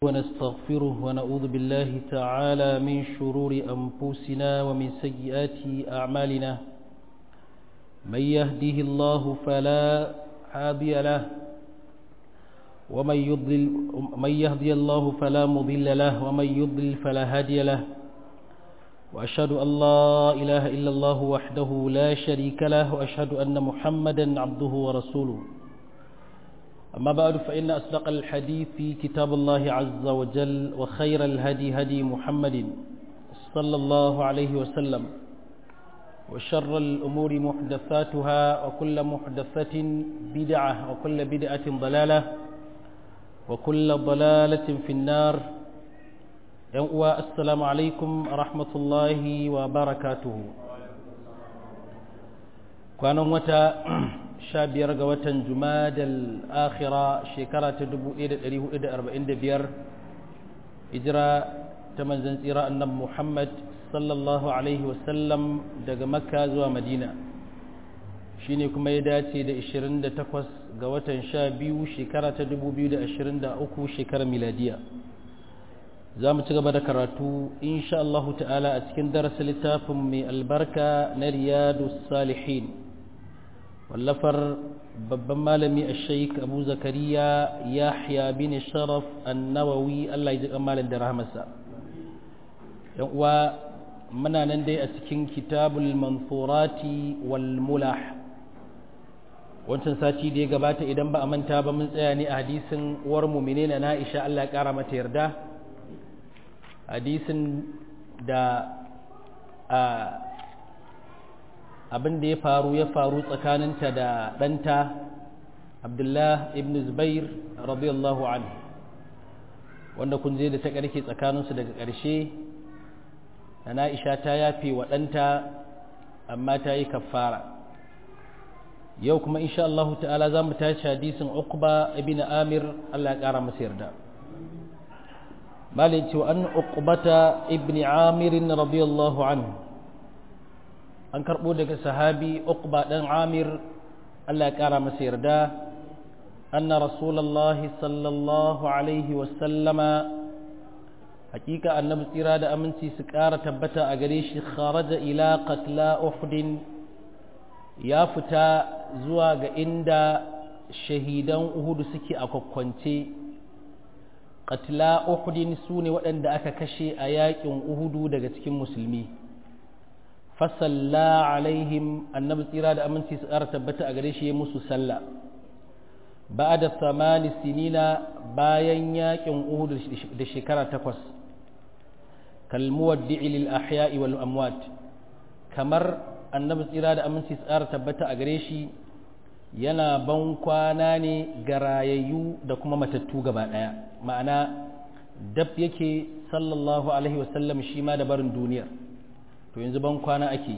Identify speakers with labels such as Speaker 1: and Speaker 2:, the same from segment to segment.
Speaker 1: ونستغفره ونعوذ بالله تعالى من شرور أنفسنا ومن سيئات أعمالنا من يهده الله فلا هادي له ومن يضلل من يهدي الله فلا مضل له ومن يضلل فلا هادي له وأشهد أن لا إله إلا الله وحده لا شريك له وأشهد أن محمدا عبده ورسوله أما بعد فإن أصدق الحديث كتاب الله عز وجل وخير الهدي هدي محمد صلى الله عليه وسلم وشر الأمور محدثاتها وكل محدثة بدعة وكل بدعة ضلالة وكل ضلالة في النار السلام عليكم ورحمة الله وبركاته كان متى sha biyar ga watan jumadal akhira shekara ta dubu ɗaya da ɗari hudu da arba'in da biyar hijira ta manzan tsira annabi muhammad sallallahu alaihi wasallam daga makka zuwa madina shine kuma ya dace da ishirin da takwas ga watan sha biyu shekara ta dubu biyu da ashirin da uku shekarar miladiya za mu ci gaba da karatu insha Allah ta'ala a cikin darasa littafin mai albarka na riyadu salihin wallafar babban malami a sheik abu zakariya yahya bin sharaf annawawi allah ya ji malin da rahamarsa yan uwa muna nan dai a cikin kitabul mansurati wal mulah wancan sati da ya gabata idan ba a manta ba mun tsaya ne a hadisin uwar mumine na na'isha allah ya kara mata yarda hadisin da a abin da ya faru ya faru tsakaninta da ɗanta abdullah ibn zubair radiyallahu anhu wanda kun je da ta ƙarke tsakaninsu daga ƙarshe da na'isha ta yafe wa ɗanta amma ta yi kafara yau kuma insha Allah ta'ala za mu tashi hadisin uqba ibn amir Allah ya ƙara masa yarda malin cewa an uqbata ibn amir radiyallahu anhu an karɓo daga sahabi uqba ɗan amir Allah ya ƙara masa yarda anna rasulallahi sallallahu alaihi wasallama hakika annabi tsira da aminci su ƙara tabbata a gare shi kharaja ila qatla uhudin ya fita zuwa ga inda shahidan uhudu suke a kwakwance qatla uhudin su ne waɗanda aka kashe a yaƙin uhudu daga cikin musulmi fasalla alaihim annabi tsira da aminci su ƙara tabbata a gare shi ya musu sallah ba da samani sinina bayan yakin uhudu da shekara takwas kalmuwaddi'i lil ahya'i wal amwat kamar annabi tsira da aminci su ƙara tabbata a gare shi yana ban kwana ne ga rayayyu da kuma matattu gaba ɗaya ma'ana dab yake sallallahu alaihi wasallam shi ma da barin duniyar to yanzu ban kwana ake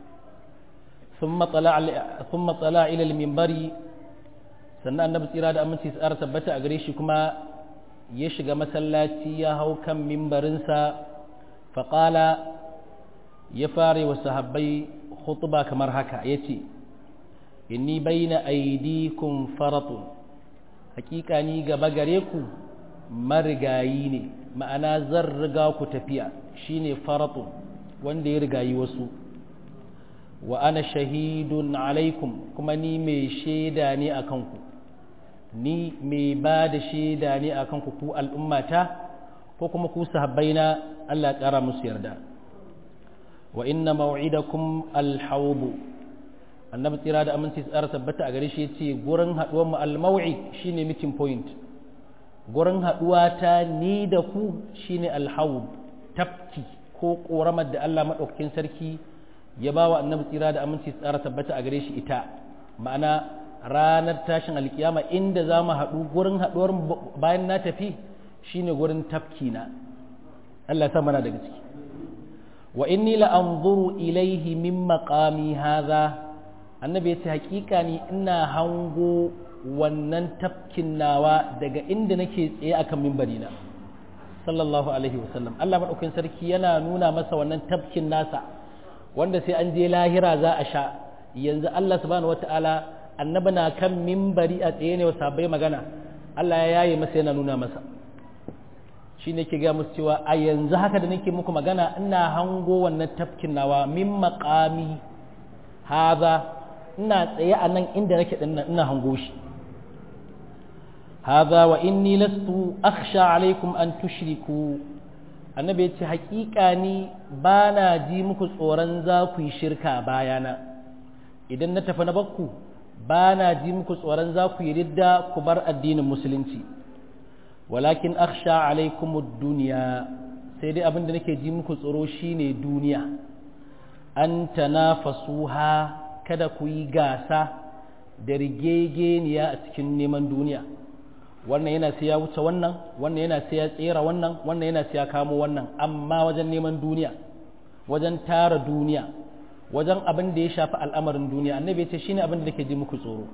Speaker 1: sun matsala ilal mimbari sannan annabi tsira da aminci tsara tabbata a gare shi kuma ya shiga masallaci ya hau kan mimbarinsa faƙala ya fara wa sahabbai hutuba kamar haka ya ce inni baina aidikum faratun hakika ni gaba gare ku marigayi ne ma'ana zan riga ku tafiya shine faratun wanda ya rigayi wasu wa ana shahidun alaikum kuma ni mai shaida ne a kanku ni mai ba da shaida ne a kanku ku al'ummata ko kuma ku sahabbaina Allah ƙara musu yarda wa inna maw'idakum alhawbu annabi tsira da aminci tsara tabbata a gare shi yace gurin haduwar mu almaw'id shine meeting point gurin haduwa ta ni da ku shine alhawb tafki ko ƙoramar da Allah maɗaukakin sarki ya ba wa annabi tsira da aminci tsara tabbata a gare shi ita ma'ana ranar tashin alkiyama inda za mu haɗu gurin haɗuwar bayan na tafi shine gurin tafki na Allah ya mana daga ciki wa inni la anzuru ilaihi min maqami hadha annabi ya ce hakika ni ina hango wannan tafkin nawa daga inda nake tsaye akan mimbari na sallallahu alaihi wasallam Allah maɗaukin sarki yana nuna masa wannan tafkin nasa wanda sai an je lahira za a sha yanzu Allah subhanahu wata'ala annabi na kan mimbari a tsaye ne wa sabai magana Allah ya yaye masa yana nuna masa shi ne ke gaya musu cewa a yanzu haka da nake muku magana ina hango wannan tafkin nawa min maƙami haza ina tsaye a nan inda nake ɗin ina hango shi haza wa inni lastu akhsha alaikum an tushriku annabi ya ce haƙiƙa ni ba na ji muku tsoron za ku yi shirka bayana idan na tafi na bakku ba na ji muku tsoron za ku yi ridda ku bar addinin musulunci walakin akhsha alaikum duniya sai dai abin da nake ji muku tsoro shine duniya an tanafasuha kada ku yi gasa da rigegeniya a cikin neman duniya wannan yana sai ya wuce wannan wannan yana sai ya tsera wannan wannan yana sai ya kamo wannan amma wajen neman duniya wajen tara duniya wajen abin da ya shafi al'amarin duniya annabi ya ce shine abin da nake ji muku tsoro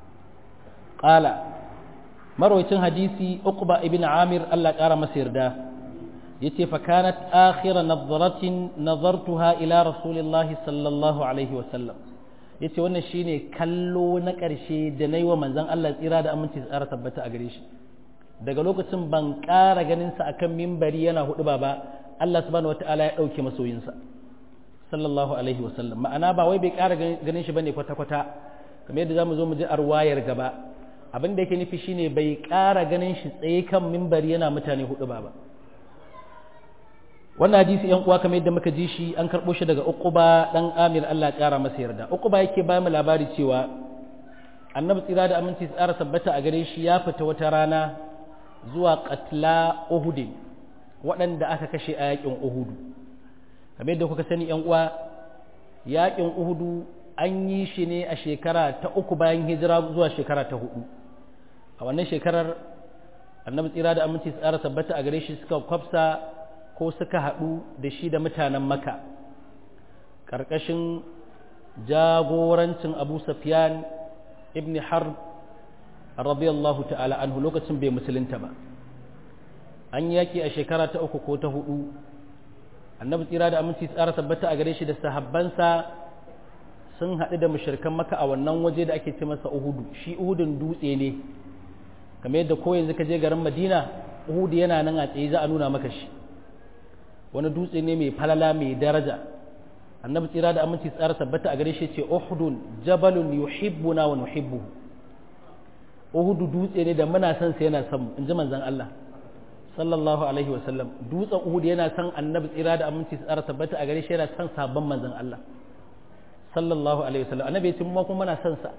Speaker 1: qala marwayacin hadisi uqba ibn amir Allah ƙara masa yarda yace fa kanat akhira nadratin nazartuha ila rasulillahi sallallahu alaihi wa sallam yace wannan shine kallo na ƙarshe da nayi wa manzon Allah tsira da aminci tsara tabbata a gare shi daga lokacin ban ƙara ganin sa akan mimbari yana hudu ba ba Allah subhanahu wataala ya dauke masoyinsa sallallahu alaihi wa sallam ma'ana ba wai bai ƙara ganin shi bane kwata kwata kamar yadda zamu zo mu ji arwayar gaba abin da yake nufi shine bai ƙara ganin shi tsaye kan mimbari yana mutane hudu ba ba wannan hadisi yan uwa kamar yadda muka ji shi an karɓo shi daga uquba dan amir Allah ƙara masa yarda uquba yake ba mu labari cewa annabi tsira da aminci tsara tabbata a gare shi ya fita wata rana zuwa qatla uhud waɗanda aka kashe a yakin uhudu kamar yadda kuka sani yan uwa yakin uhudu an yi shi ne a shekara ta uku bayan hijira zuwa shekara ta hudu a wannan shekarar annabi tsira da aminci tsara tabbata a gare shi suka kwafsa ko suka haɗu da shi da mutanen maka ƙarƙashin jagorancin abu safiyan ibn harb radiyallahu ta'ala anhu lokacin bai musulunta ba an yaki a shekara ta uku ko ta hudu annabi tsira da aminci tsara tabbata a gare shi da sahabbansa sun haɗu da mashirkan maka a wannan waje da ake ce masa uhudu shi uhudun dutse ne kamar yadda ko yanzu ka je garin madina uhudu yana nan a tsaye za a nuna maka shi wani dutse ne mai falala mai daraja annabi tsira da aminci tsara tabbata a gare shi ce uhudun jabalun yuhibbuna wa nuhibbu uhudu dutse ne da muna son sa yana son in ji manzon Allah sallallahu alaihi wa sallam dutsen uhud yana son annabi tsira da aminci tsara tabbata a gare shi yana son sabon manzon Allah sallallahu alaihi wa sallam annabi ya ce mu kuma muna son sa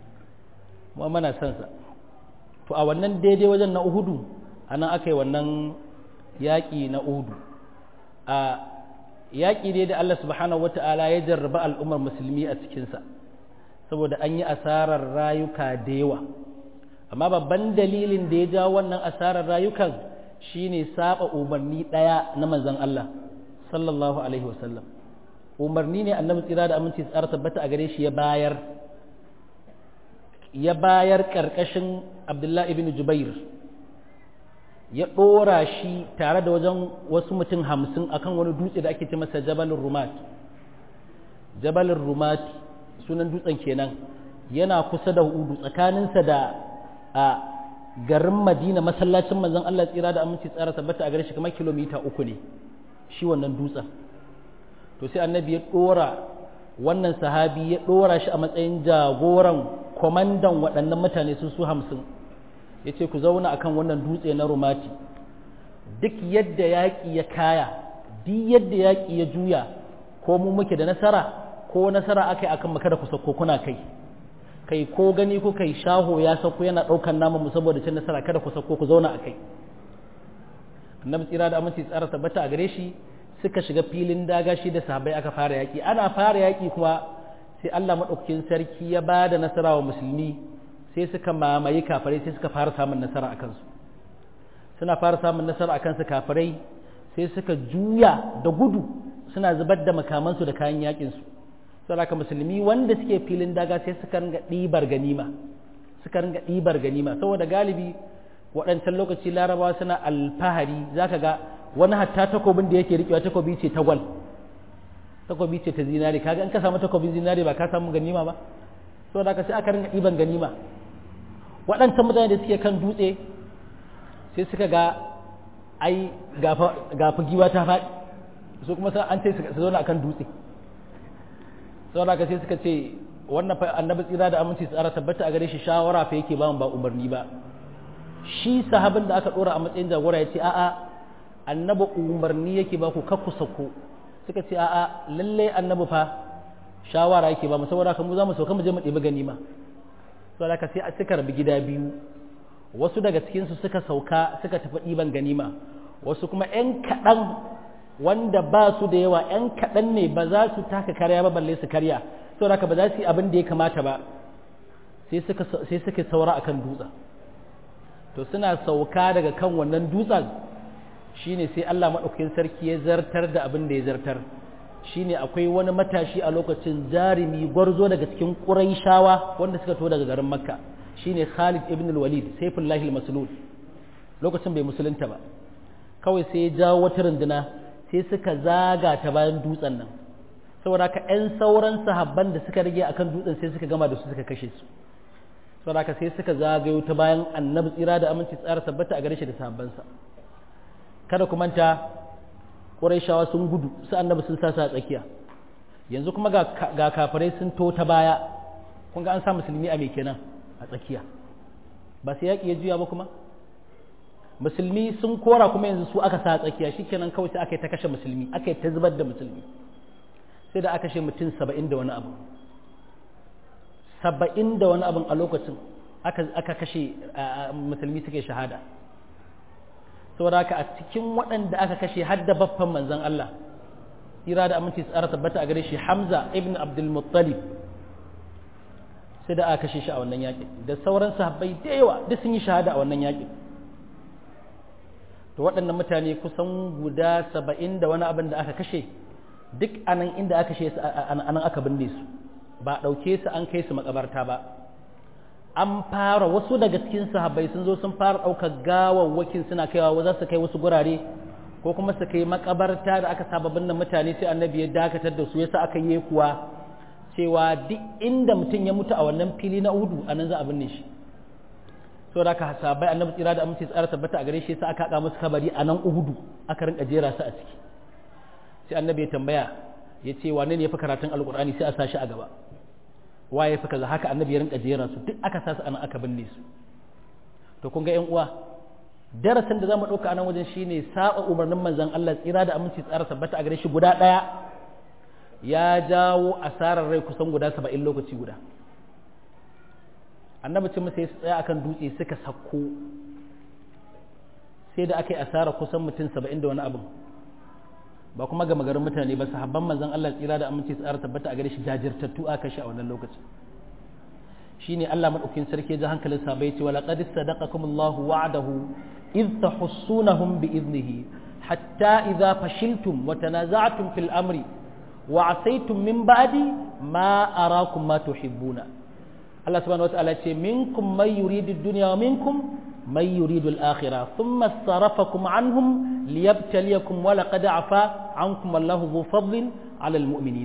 Speaker 1: mu muna son sa to a wannan daidai wajen na uhudu anan aka yi wannan yaƙi na uhudu a yaƙi ne da Allah subhanahu wata'ala ya jarraba al'ummar musulmi a cikinsa saboda an yi asarar rayuka da yawa amma babban dalilin da ya ja wannan asarar rayukan shine saba umarni ɗaya na manzon Allah sallallahu alaihi wasallam umarni ne annabi tsira da aminci tsara tabbata a gare shi ya bayar ya bayar ƙarƙashin abdullahi ibn jubair ya ɗora shi tare da wajen wasu mutum hamsin akan wani dutse da ake ce masa jabalin rumat jabalin rumat sunan dutsen kenan yana kusa da hudu tsakaninsa da a garin madina masallacin manzon Allah tsira da aminci tsara tabbata a gare shi kamar kilomita uku ne shi wannan dutsen to sai annabi ya ɗora wannan sahabi ya ɗora shi a matsayin jagoran kwamandan waɗannan mutane sun su hamsin ya ce ku zauna a kan wannan dutse na rumati duk yadda yaƙi ya kaya duk yadda yaƙi ya juya ko mu muke da nasara ko nasara aka yi akan maka da ku sauko kuna kai kai ko gani ko kai shaho ya sauko yana ɗaukan naman mu saboda cin nasara kada ku sauko ku zauna a kai annabi tsira da aminci tsara tabbata a gare shi suka shiga filin daga shi da sahabbai aka fara yaƙi ana fara yaƙi kuma sai Allah maɗaukakin sarki ya ba da nasara wa musulmi sai suka mamaye kafirai sai suka fara samun nasara a kansu suna fara samun nasara a kansu kafirai sai suka juya da gudu suna zubar da makamansu da kayan yaƙinsu saboda musulmi wanda suke filin daga sai suka ringa ɗibar ganima suka ringa ɗibar ganima saboda galibi waɗancan lokaci larabawa suna alfahari zaka ga wani hatta takobin da yake riƙewa takobi ce ta gwal takobi ce ta zinare kaga in ka samu takobin zinare ba ka samu ganima ba so da ka sai aka ringa ɗiban ganima waɗancan mutane da suke kan dutse sai suka ga ai gafa giwa ta faɗi su kuma an ce su zauna akan dutse saboda ka sai suka ce wannan fa annabi tsira da aminci tsara tabbata a gare shi shawara fa yake ba mu ba umarni ba shi sahabin da aka dora a matsayin jagora ya ce a'a annabi umarni yake ba ku kakku sako suka ce a'a lalle annabi fa shawara yake ba mu saboda ka mu za mu sauka mu je mu ɗebi ganima saboda ka sai a suka rabi gida biyu wasu daga cikin su suka sauka suka tafi ɗiban ganima wasu kuma ƴan kaɗan wanda ba su da yawa ƴan kaɗan ne ba za su taka karya ba balle su karya saboda ka ba za su yi abin da ya kamata ba sai suka sai suka saura akan dutsen to suna sauka daga kan wannan dutsen shine sai Allah maɗaukakin sarki ya zartar da abin da ya zartar shine akwai wani matashi a lokacin jarumi gwarzo daga cikin ƙuraishawa wanda suka to daga garin makka shine khalid ibn al-walid saifullahi al-maslul lokacin bai musulunta ba kawai sai ya jawo wata runduna sai suka zaga ta bayan dutsen nan saboda haka 'yan sauran sahabban da suka rage akan dutsen sai suka gama da su suka kashe su saboda sai suka zagayo ta bayan annabi tsira da aminci tsara tabbata a gare shi da sahabbansa kada ku manta ƙurayshawa sun gudu su annabi sun sasa a tsakiya yanzu kuma ga kafirai sun to ta baya kun ga an sa musulmi a mai kenan a tsakiya ba sai yaƙi ya juya ba kuma musulmi sun kora kuma yanzu su aka sa a tsakiya shikenan kawai sai aka yi ta kashe musulmi aka yi ta zubar da musulmi sai da aka kashe mutum saba'in da wani abu saba'in da wani abin a lokacin aka kashe musulmi suke shahada saboda haka a cikin waɗanda aka kashe har da baffan manzan Allah tsira da aminci tsara tabbata a gare shi Hamza ibn Abdul Muttalib sai da aka kashe shi a wannan yaƙin da sauran sahabbai da yawa duk sun yi shahada a wannan yaƙin to waɗannan mutane kusan guda saba'in da wani abin da aka kashe duk anan inda aka kashe su anan aka binne su ba ɗauke su an kai su makabarta ba an fara wasu daga cikin sahabbai sun zo sun fara ɗaukar gawawwakin suna kaiwa za su kai wasu gurare ko kuma su kai makabarta da aka saba binne mutane sai annabi ya dakatar da su yasa aka yi kuwa cewa duk inda mutum ya mutu a wannan fili na udu a nan za a binne shi so da aka sahabbai annabi tsira da amince tsara tabbata a gare shi sai aka haƙa musu kabari a nan uhudu aka rinka jera su a ciki sai annabi ya tambaya ya ce wane ne ya fi karatun alkur'ani sai a sa shi a gaba waye fi kaza haka annabi ya rinka jera su duk aka sa su ana aka binne su to kun ga yan uwa darasin da zamu dauka a nan wajen shine saba umarnin manzon Allah tsira da aminci tsara tabbata a gare shi guda daya ya jawo asarar rai kusan guda 70 lokaci guda annabi ce masa ya tsaya akan dutse suka sako sai da aka yi asara kusan mutum 70 da wani abin ba kuma ga magarin mutane ba sahabban manzon Allah tsira da aminci tsara tabbata a gare shi jajirtattu aka shi a wannan lokacin shine Allah madaukakin sarki ji hankalin sahabbai ce wala qad sadaqakum Allah wa'adahu id tahussunahum bi idnihi hatta idza fashiltum wa tanaza'tum fil amri wa asaytum min ba'di ma arakum ma tuhibbuna Allah subhanahu wa ta'ala ce minkum may yuridu ad-dunya wa minkum من يريد الآخرة ثم صرفكم عنهم ليبتليكم ولقد عفا عنكم والله ذو فضل على المؤمنين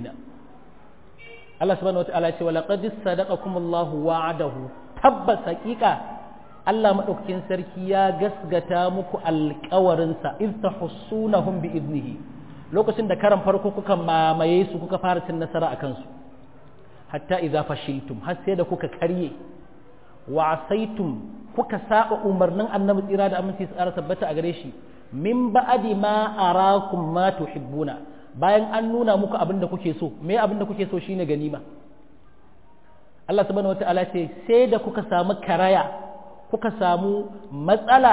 Speaker 1: الله سبحانه وتعالى ولقد صدقكم الله وعده تبس حقيقة Allah maɗaukakin sarki ya gasgata muku alƙawarinsa iz tahussunahum bi idnihi lokacin da karan farko kuka mamaye su kuka fara cin nasara akan su hatta idza fashiltum har sai da kuka karye wa asaitum kuka saba umarnin annabi tsira da aminci tsara tabbata a gare shi min ba'adi ma arakum ma tuhibbuna bayan an nuna muku abin da kuke so me abin da kuke so shine ganima Allah subhanahu wataala ce sai da kuka samu karaya kuka samu matsala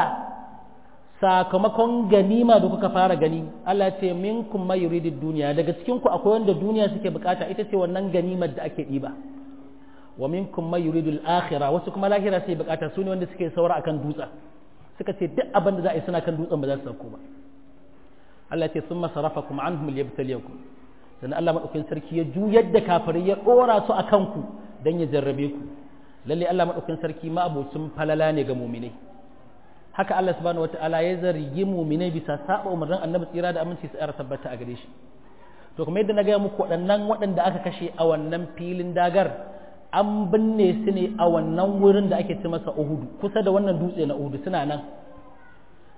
Speaker 1: sakamakon ganima da kuka fara gani Allah ce minkum ma yuridid duniya daga cikin ku akwai wanda duniya suke bukata ita ce wannan ganimar da ake diba wa minkum may yuridu al-akhirah wasu kuma lahira sai bukata su ne wanda suke saura akan dutsen suka ce duk abin da za a yi suna kan dutsen ba za su sauko ba Allah ce summa sarafakum anhum liyabtaliyakum sannan Allah madaukakin sarki ya juyar da kafirai ya dora su akan ku dan ya jarrabe ku lalle Allah madaukakin sarki ma abocin falala ne ga mu'minai haka Allah subhanahu wataala ya zargi mu'minai bisa saba umarnin annabi tsira da aminci su tabbata a gare shi to kuma yadda na gaya muku waɗannan waɗanda aka kashe a wannan filin dagar an binne su ne a wannan wurin da ake ce masa Uhudu kusa da wannan dutse na Uhudu suna nan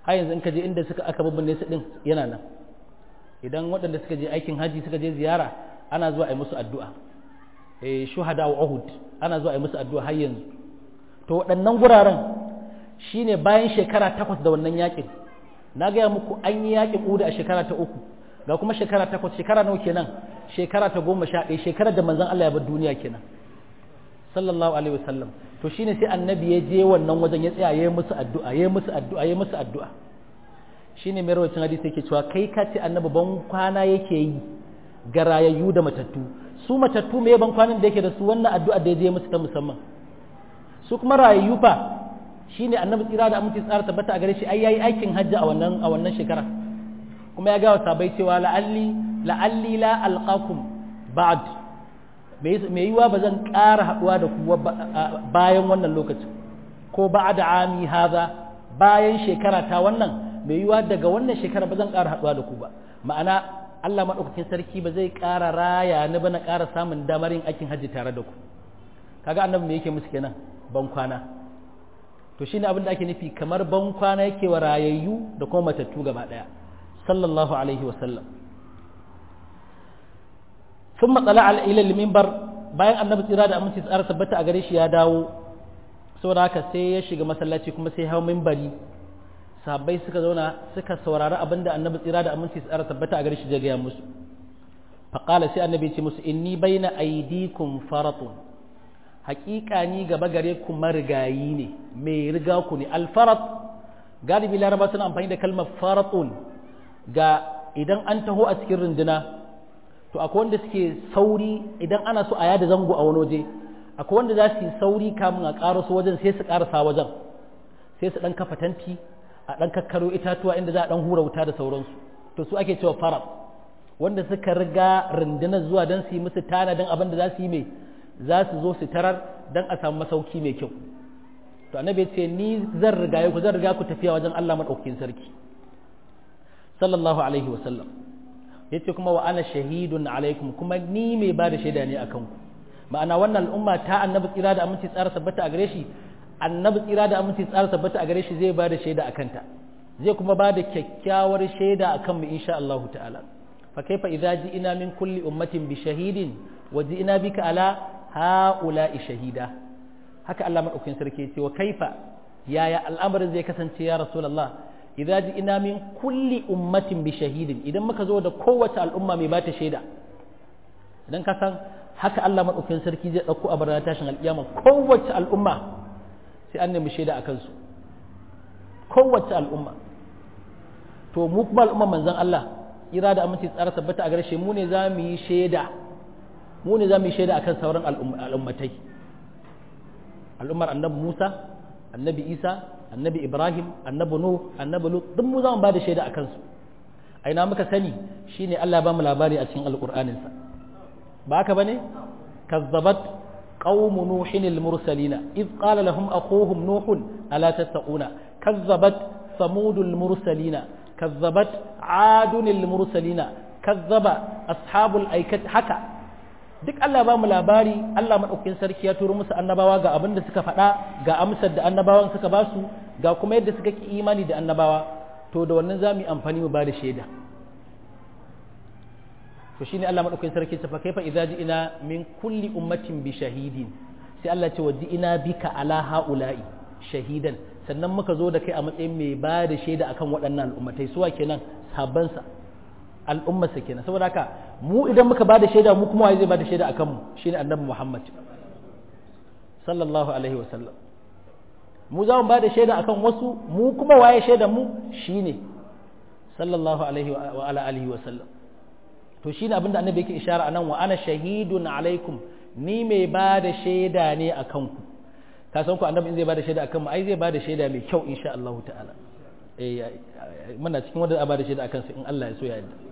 Speaker 1: har yanzu in ka je inda suka aka babbane su din yana nan idan waɗanda suka je aikin haji suka je ziyara ana zuwa a yi musu addu'a eh shuhada wa uhud ana zuwa a yi musu addu'a har yanzu to waɗannan guraren shine bayan shekara takwas da wannan yakin na gaya muku an yi yakin uda a shekara ta uku ga kuma shekara takwas shekara nawa kenan shekara ta goma sha ɗaya shekarar da manzon Allah ya bar duniya kenan sallallahu alaihi wasallam to shine sai annabi ya je wannan wajen ya tsaya yayi musu addu'a yayi musu addu'a yayi musu addu'a shine mai rawacin hadisi yake cewa kai ka ce annabi ban kwana yake yi ga rayayyu da matattu su matattu me ban kwanan da yake da su wannan addu'a da ya je musu ta musamman su kuma rayayyu fa shine annabi tsira da aminci tsara tabbata a gare shi ai yayi aikin hajji a wannan a wannan shekara kuma ya ga wa sabai cewa la'alli la'alli la alqakum ba'd me yiwa ba zan ƙara haɗuwa da ku bayan wannan lokacin ko ba'da ami haza bayan shekara ta wannan me yiwa daga wannan shekara ba zan ƙara haɗuwa da ku ba ma'ana Allah maɗaukakin sarki ba zai ƙara raya ni ba na ƙara samun damar yin aikin hajji tare da ku kaga annabi me yake musu kenan ban kwana to shine abin da ake nufi kamar ban kwana yake wa rayayyu da kuma matattu gaba ɗaya sallallahu alaihi wa sallam sun matsala al'ilal mimbar bayan annabi tsira da aminci tsara tabbata a gare shi ya dawo saboda haka sai ya shiga masallaci kuma sai hau mimbari sahabbai suka zauna suka saurari abin da annabi tsira da aminci tsara tabbata a gare shi gaya musu faƙala sai annabi ce musu inni baina aidikum faratun haƙiƙa ni gaba gare ku marigayi ne mai riga ku ne alfarat galibi laraba suna amfani da kalmar faratun ga idan an taho a cikin runduna to akwai wanda suke sauri idan ana so a yada zango a wani waje akwai wanda za su yi sauri kamun a ƙaraso wajen sai su ƙarasa wajen sai su ɗan kafa tanti a ɗan kakkaro itatuwa inda za a ɗan hura wuta da sauransu to su ake cewa farab wanda suka riga rundunar zuwa don su yi musu tanadin abin da za su yi mai za su zo su tarar don a samu masauki mai kyau to annabi ce ni zan riga ku zan riga ku tafiya wajen Allah madaukakin sarki sallallahu alaihi wa sallam yace kuma wa ana shahidun alaikum kuma ni mai ba da shaida ne akan ku ma'ana wannan al'umma ta annabi tsira da aminci tsara tabbata a gare shi annabi tsira da aminci tsara tabbata a gare shi zai ba da shaida akan ta zai kuma ba da kyakkyawar shaida akan mu insha Allah ta'ala fa kaifa idza ji'ina min kulli ummatin bi shahidin wa ji'ina bika ala ha'ula'i shahida haka Allah madaukakin sarki ya ce wa kaifa yaya al'amarin zai kasance ya rasulullah idza ji'ina min kulli ummatin bi shahidin idan muka zo da kowace al'umma mai bata shaida idan ka san haka Allah madaukakin sarki zai dauko a barna tashin alkiyama kowace al'umma sai an nemi shaida akan su kowace al'umma to mu kuma al'umman manzon Allah ira da aminci tsara tabbata a garshe mu ne za mu yi shaida mu ne za mu yi shaida akan sauran al'ummatai al'ummar annabi Musa annabi Isa annabi Ibrahim annabi Nuh annabi Lut duk mu za mu ba da shaida akan su a ina muka sani shine Allah ba mu labari a cikin alqur'anin sa ba haka bane kazzabat qaum nuhin al-mursalina id qala lahum akhuhum nuh ala tattaquna kazzabat samud al-mursalina kazzabat adun al-mursalina kazzaba ashabul aikat haka duk Allah ba mu labari Allah maɗaukin sarki ya turo musu annabawa ga abin da suka faɗa ga amsar da annabawan suka ba su ga kuma yadda suka ki imani da annabawa to da wannan za mu yi amfani mu ba da shaida to shine Allah maɗaukin sarki ta fa kaifa idza ji'ina min kulli ummatin bi shahidin sai Allah ce waji'ina bika ala haula'i shahidan sannan muka zo da kai a matsayin mai ba da shaida akan waɗannan al'ummatai suwa kenan sabansa al'ummarsa kenan saboda haka mu idan muka bada shaida mu kuma waye zai bada shaida akan mu shine annabi Muhammad sallallahu alaihi wasallam mu za mu bada shaida akan wasu mu kuma waye shaida mu shine sallallahu alaihi wa ala alihi wasallam to shine abinda annabi yake ishara anan wa ana shahidun alaikum ni mai bada shaida ne akan ku ka san ku annabi in zai bada shaida akan mu ai zai bada shaida mai kyau insha Allah ta'ala eh muna cikin wanda a bada shaida akan su in Allah ya so ya yarda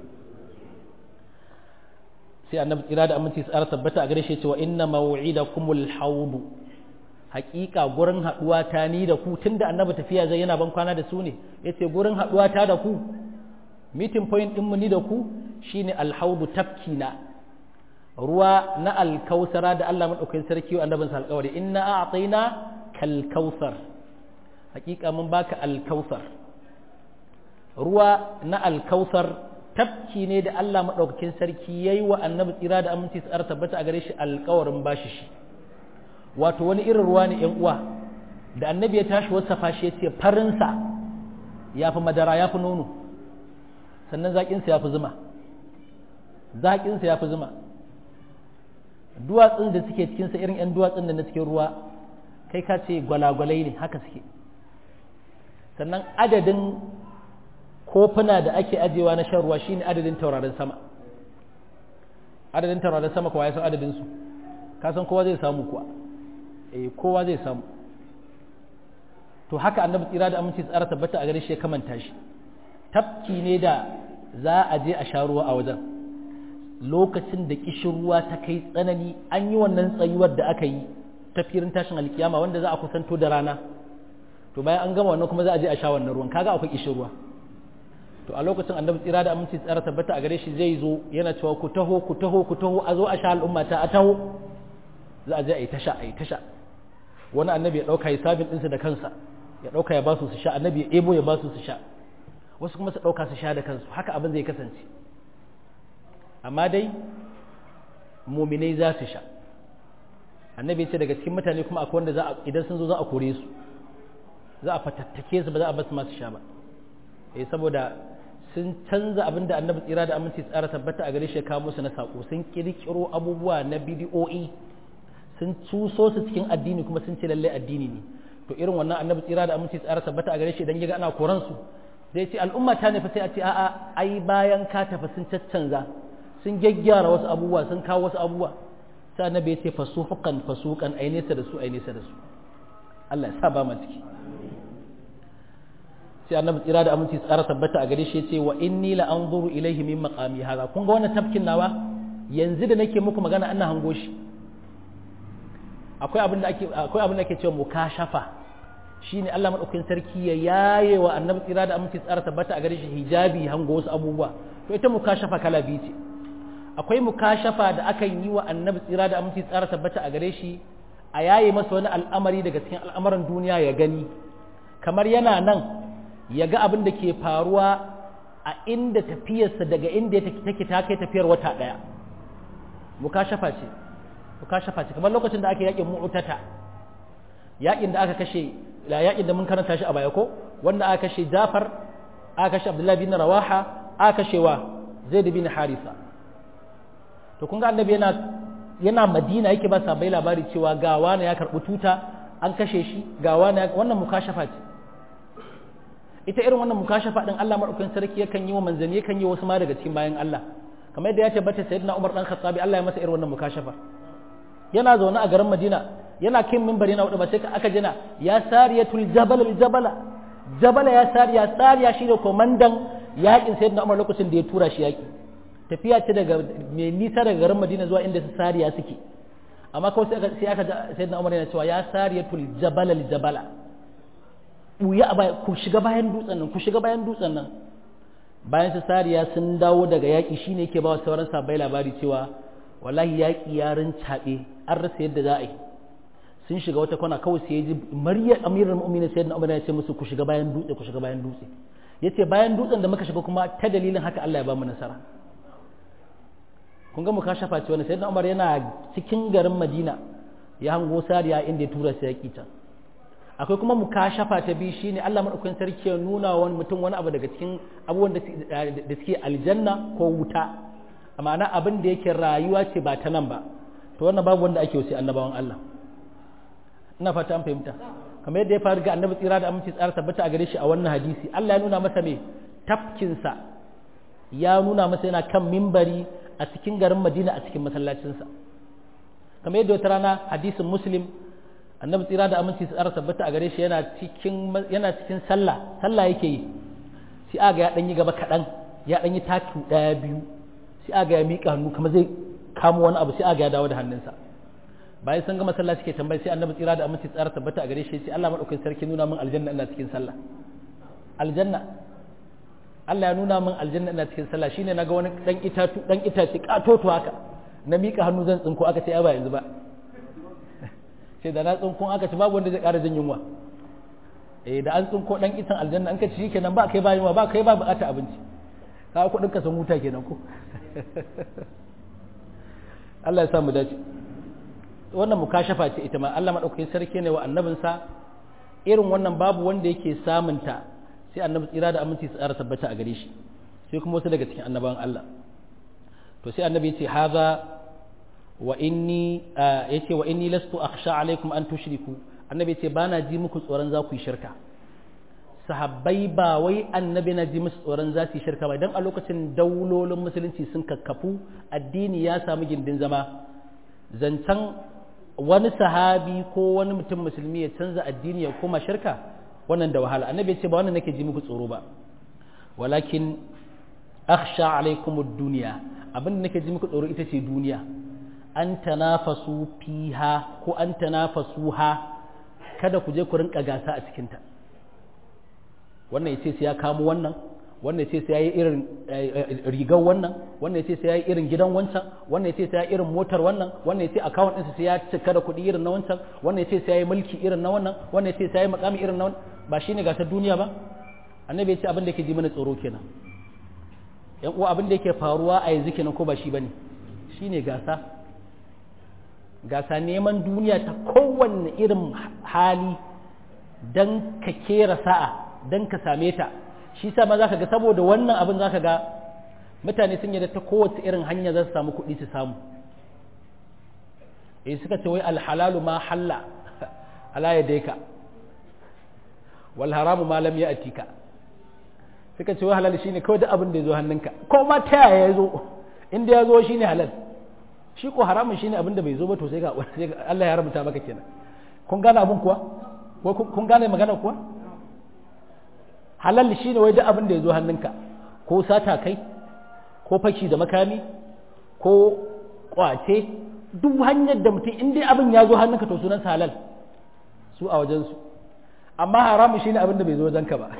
Speaker 1: sai annabi tsira da aminci tsara tabbata a gare shi cewa inna maw'idakumul haudu haƙiƙa gurin haɗuwa ta ni da ku tunda annabi tafiya zai yana ban kwana da su ne yace gurin haɗuwa ta da ku meeting point din mu ni da ku shine alhaudu tafkina ruwa na alkausara da Allah madaukakin sarki wa annabin sa alƙawari inna a'tayna kal kausar haƙiƙa mun baka alkausar ruwa na alkausar tafki ne da Allah maɗaukakin sarki ya yi wa annabi tsira da aminci tsara tabbata a gare shi alkawarin bashi shi wato wani irin ruwa ne uwa da annabi ya tashi wasafa shi ya ce farinsa ya fi madara ya fi nono sannan zaƙinsa ya fi zuma zaƙinsa ya fi zuma duwatsun da suke cikinsa irin 'yan duwatsun da na cikin ruwa kai ka ce gwalagwalai ne haka suke sannan adadin kofuna da ake ajewa na shan ruwa shine adadin taurarin sama adadin taurarin sama kowa ya san adadin su ka san kowa zai samu kuwa eh kowa zai samu to haka annabi tsira da aminci tsara tabbata a gare shi ya kamanta shi tafki ne da za a je a sha ruwa a wajen lokacin da kishin ruwa ta kai tsanani an yi wannan tsayuwar da aka yi ta firin tashin alkiyama wanda za a kusanto da rana to bayan an gama wannan kuma za a je a sha wannan ruwan kaga akwai kishin ruwa to a lokacin annabi tsira da aminci tsara tabbata a gare shi zai zo yana cewa ku taho ku taho ku taho a zo a sha al'umma ta a taho za a je a yi tasha a yi tasha wani annabi ya ɗauka hisabin ɗinsa da kansa ya ɗauka ya ba su su sha annabi ya ebo ya ba su su sha wasu kuma su ɗauka su sha da kansu haka abin zai kasance amma dai muminai za su sha annabi ya ce daga cikin mutane kuma akwai wanda za a idan sun zo za a kore su za a fatattake su ba za a basu masu sha ba eh saboda sun canza abin da annabi tsira da aminci tsara tabbata a gare shi kawo musu na sako sun kirkiro abubuwa na bidiyo'i sun cuso su cikin addini kuma sun ce lallai addini ne to irin wannan annabi tsira da aminci tsara tabbata a gare shi idan yaga ana koran su zai ce al'umma ta nufi sai a ce a'a ai bayan ka tafi sun caccanza sun gyaggyara wasu abubuwa sun kawo wasu abubuwa sai annabi ya ce fasuhukan fasukan ai nesa da su ai nesa da su Allah ya sa ba mu ciki sai annabi tsira da aminci tsara tabbata a gare shi ya ce wa inni la anzuru ilaihi min maqami hada kun ga wannan tafkin nawa yanzu da nake muku magana ana hango shi akwai abin da ake akwai abin da ake cewa mukashafa shine Allah madaukakin sarki ya yaye wa annabi tsira da aminci tsara tabbata a gare shi hijabi hango wasu abubuwa to ita mukashafa kala biyu ce akwai mukashafa da akan yi wa annabi tsira da aminci tsara tabbata a gare shi a yaye masa wani al'amari daga cikin al'amuran duniya ya gani kamar yana nan ya ga abin da ke faruwa a inda tafiyarsa daga inda take ta kai tafiyar wata ɗaya mukashafa ce mukashafa ce kamar lokacin da aka yakin mu'tata yakin da aka kashe la yakin da mun karanta shi a baya ko wanda aka kashe Jafar aka kashe Abdullah bin Rawaha aka kashe wa Zaid bin Harisa to kun ga annabi yana yana Madina yake ba sabai labari cewa ga wani ya karbi tuta an kashe shi ga wani wannan mukashafa ce ita irin wannan mukashafa din Allah madaukakin sarki yakan yi wa manzanni yakan yi wasu ma daga cikin bayan Allah kamar yadda ya tabbata sayyidina Umar dan Khattabi Allah ya masa irin wannan mukashafa yana zaune a garin Madina yana kin minbari na hudu ba sai aka jina ya sariyatul jabal al jabala jabala ya sariya sariya shine komandan yakin sayyidina Umar lokacin da ya tura shi yaki tafiya ce daga mai nisa daga garin Madina zuwa inda su sariya suke amma kawai sai aka sai aka sayyidina Umar yana cewa ya sariyatul jabal al jabala buya a ku shiga bayan dutsen nan ku shiga bayan dutsen nan bayan su sariya sun dawo daga yaƙi shine yake ba wa sauran sabai labari cewa wallahi yaƙi ya rincaɓe an rasa yadda za a yi sun shiga wata kwana kawai sai ya ji maryar amirar mu'minin sayyidina umar ya ce musu ku shiga bayan dutse ku shiga bayan dutse yace bayan dutsen da muka shiga kuma ta dalilin haka Allah ya ba mu nasara kun ga muka shafa ce wani sayyidina umar yana cikin garin madina ya hango sariya inda ya tura sai yaƙi can akwai kuma mukashafa ta biyu shine Allah madaukakin sarki ya nuna wani mutum wani abu daga cikin abubuwan da suke aljanna ko wuta ma'ana abin da yake rayuwa ce ba ta nan ba to wannan babu wanda ake wasi annabawan Allah ina fata an fahimta kamar yadda ya faru ga annabi tsira da aminci tsara tabbata a gare shi a wannan hadisi Allah ya nuna masa me tafkinsa ya nuna masa yana kan mimbari a cikin garin Madina a cikin masallacinsa kamar yadda wata rana hadisin muslim annabi tsira da aminci tsara tabbata a gare shi yana cikin yana cikin sallah sallah yake yi sai aga ya dan yi gaba kadan ya dan yi taki daya biyu sai aga ya mika hannu kamar zai kamo wani abu sai aga ya dawo da hannunsa bayan sun gama sallah suke tambayi sai annabi tsira da aminci tsara tabbata a gare shi sai Allah madaukakin sarki nuna min aljanna ina cikin sallah aljanna Allah ya nuna min aljanna ina cikin sallah shine naga wani dan itatu dan itace katoto haka na mika hannu zan tsinko aka ce ai ba yanzu ba sai da na tsinkun aka ci babu wanda zai ƙara jin yunwa eh da an tsinko dan itan aljanna an ka ci kenan ba kai ba yunwa ba kai ba bukata abinci ka kudin ka san huta kenan ko Allah ya sa mu dace wannan mukashafa ce ita ma Allah madaukakin sarki ne wa annabinsa irin wannan babu wanda yake samunta sai annabi tsira da aminci su tsara tabbata a gare shi sai kuma wasu daga cikin annabawan Allah to sai annabi ya ce haza wa inni yace wa inni lastu akhsha alaikum an tushriku annabi ya ce bana ji muku tsoron za ku yi shirka sahabbai ba wai annabi na ji musu tsoron za su yi shirka ba idan a lokacin daulolin musulunci sun kakkafu addini ya samu gindin zama zancen wani sahabi ko wani mutum musulmi ya canza addini ya koma shirka wannan da wahala annabi ya ce ba wannan nake ji muku tsoro ba walakin akhsha alaikum ad-dunya abin da nake ji muku tsoro ita ce duniya an tanafasu fiha ko an tanafasuha kada ku je ku rinka gasa a cikin ta wannan ya ce sai ya kamo wannan wannan ya ce sai ya yi irin rigar wannan wannan ya ce sai ya yi irin gidan wancan wannan ya ce sai ya yi irin motar wannan wannan ya ce account ɗinsa sai ya cika da kuɗi irin na wancan wannan ya ce sai ya yi mulki irin na wannan wannan ya ce sai ya yi makami irin na wannan ba shine gasar duniya ba annabi ya ce abin da yake ji mana tsoro kenan yan uwa abin da yake faruwa a yanzu kenan ko ba shi bane shine gasa gasa neman duniya ta kowanne irin hali dan ka kera sa'a dan ka same ta shi sa ma zaka ga saboda wannan abin zaka ga mutane sun yadda ta kowace irin hanya za su samu kuɗi su samu eh suka ce wai alhalalu ma halla ala yadayka wal haramu ma lam ya'tika suka ce wai halal shine kawai duk abin da ya zo hannunka ko ma ta yaya ya zo inda ya zo shine halal shi ko haramun shine abin da bai zo ba to sai ga Allah ya rubuta maka kenan kun gane abin kuwa ko kun gane magana kuwa halal shine wai duk abin da ya zo hannunka ko sata kai ko fashi da makami ko kwace duk hanyar da mutum in dai abin ya zo hannunka to sunan halal su a wajensu amma haramun shine abin da bai zo wajenka ba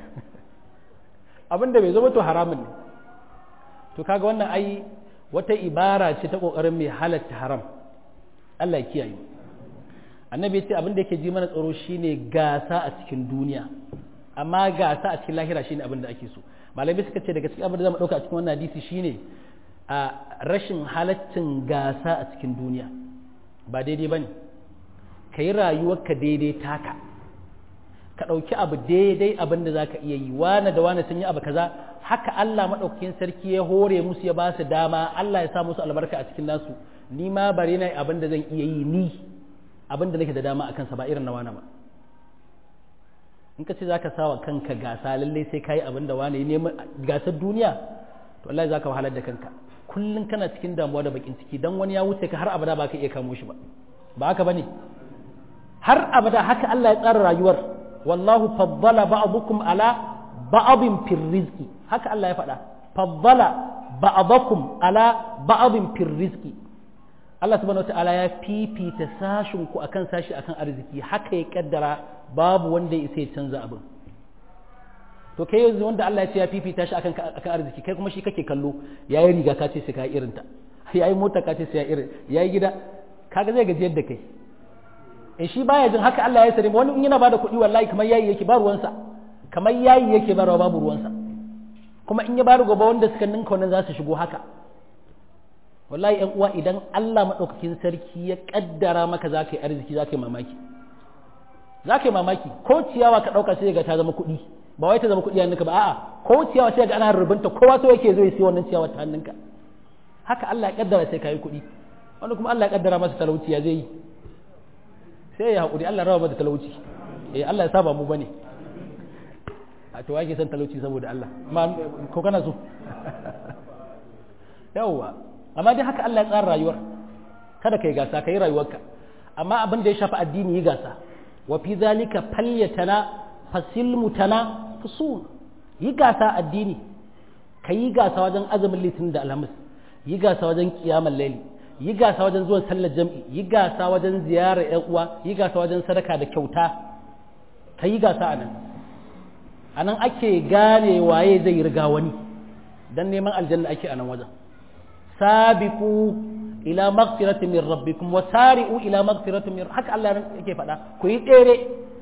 Speaker 1: abin da bai zo ba to haramun ne to kaga wannan ai wata ibara ce ta kokarin mai halatta haram Allah ya kiyaye annabi ya ce abin da yake ji mana tsaro shine gasa a cikin duniya amma gasa a cikin lahira shine abin da ake so malami suka ce daga cikin abin da zamu dauka a cikin wannan hadisi shine a rashin halaccin gasa a cikin duniya ba daidai bane ka yi rayuwarka daidai taka ka ɗauki abu daidai abin da za ka iya yi wane da wane sun yi abu kaza haka Allah maɗaukakin sarki ya hore musu ya ba su dama Allah ya sa musu albarka a cikin nasu ni ma bari na abin da zan iya yi ni abin da nake da dama a kansa ba irin na wane ba in ka ce za ka sawa kanka gasa lallai sai ka yi abin da wane ya neman gasar duniya to Allah za ka wahalar da kanka kullum kana cikin damuwa da bakin ciki dan wani ya wuce ka har abada ba ka iya kamo shi ba ba haka bane har abada haka Allah ya tsara rayuwar wallahu faddala ba'dukum ala ba'din fir rizqi haka Allah ya faɗa faddala ba'dakum ala ba'din fir rizqi Allah subhanahu wataala ya fifita sashin ku akan sashi akan arziki haka ya kaddara babu wanda ya isa ya canza abin to kai yanzu wanda Allah ya ce ya fifita shi akan akan arziki kai kuma shi kake kallo yayi riga ka ce sai ka irin ta yayi mota ka ce sai ya irin yayi gida kaga zai gajiyar da kai in shi baya jin haka Allah ya sare wani in yana bada kuɗi wallahi kamar yayi yake ba ruwansa kamar yayi yake ba babu ruwansa kuma in ya bada gobe wanda suka ninka wannan za su shigo haka wallahi ƴan uwa idan Allah madaukakin sarki ya kaddara maka za ka yi arziki za ka yi mamaki za ka yi mamaki ko ciyawa ka ɗauka sai ga ta zama kuɗi ba wai ta zama kuɗi hannunka ba a'a ko ciyawa sai ga ana rubunta kowa so yake zo ya siya wannan ciyawa ta hannunka haka Allah ya kaddara sai ka yi kuɗi wanda kuma Allah ya kaddara masa talauci ya zai yi sai ya haƙuri Allah rawa da talauci eh Allah ya saba mu bane a to wake san talauci saboda Allah ma ko kana so yawwa amma dai haka Allah ya tsara rayuwar kada kai gasa kai rayuwarka amma abin da ya shafi addini yi gasa wa fi zalika falyatana fasilmutana fusul yi gasa addini ka yi gasa wajen azumin litinin da alhamis yi gasa wajen kiyamar laili yi gasa wajen zuwan sallar jam'i yi gasa wajen ziyarar ‘yan uwa yi gasa wajen sadaka da kyauta ka yi gasa a nan a nan ake gane waye zai riga wani don neman aljanna ake a nan wajen sabiku ila magfiratin min rabbikum wa sari'u ila magfiratin min haka Allah yake faɗa ku yi tsere ku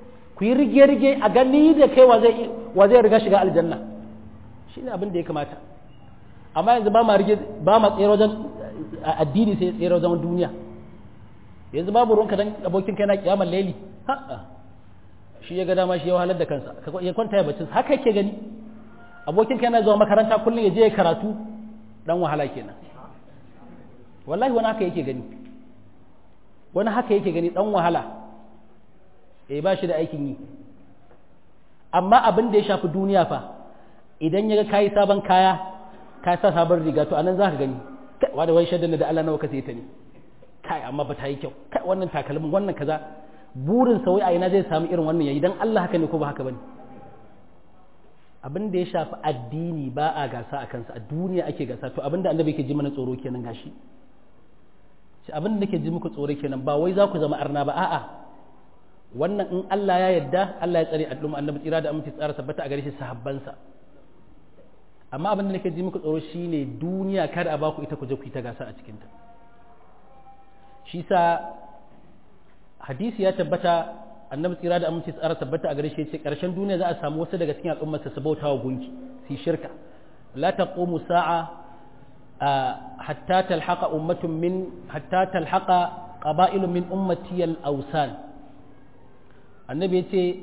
Speaker 1: ku yi rige-rige a gani da kai wa zai riga shiga aljanna shi ne abin da ya kamata amma yanzu ba ma rige ba ma tsere wajen addini sai tsere wajen duniya yanzu babu ruwanka dan abokin kai na kiyamar laili ha'a shi ya ga dama shi ya wahalar da kansa ya kwanta ya bacci haka yake gani abokin kai na zuwa makaranta kullum ya je ya karatu dan wahala kenan wallahi wani haka yake gani wani haka yake gani dan wahala eh ba shi da aikin yi amma abin da ya shafi duniya fa idan ya ga kayi sabon kaya ka sa sabon riga to anan za ka gani wa da wai shaddan da Allah nawa ka sai ta ne kai amma ba ta yi kyau kai wannan takalmin wannan kaza burin sa wai a ina zai samu irin wannan yayi dan Allah haka ne ko ba haka bane abin da ya shafi addini ba a gasa a kansa a duniya ake gasa to abin da annabi ke ji mana tsoro kenan gashi shi abin da nake ji muku tsoro kenan ba wai za ku zama arna ba a'a wannan in Allah ya yarda Allah ya tsare al'umma annabi tsira da aminci tsara tabbata a gare shi sahabbansa amma abin da nake ji muku tsoro shine duniya kada a baku ita ku je ku yi ta gasa a cikinta shi sa hadisi ya tabbata annabi tsira da aminci tsara tabbata a gare shi ce karshen duniya za a samu wasu daga cikin al'ummarsa su bauta wa gunki su shirka la taqumu sa'a hatta talhaqa ummatun min hatta talhaqa qaba'ilun min ummati al-awsan annabi ya ce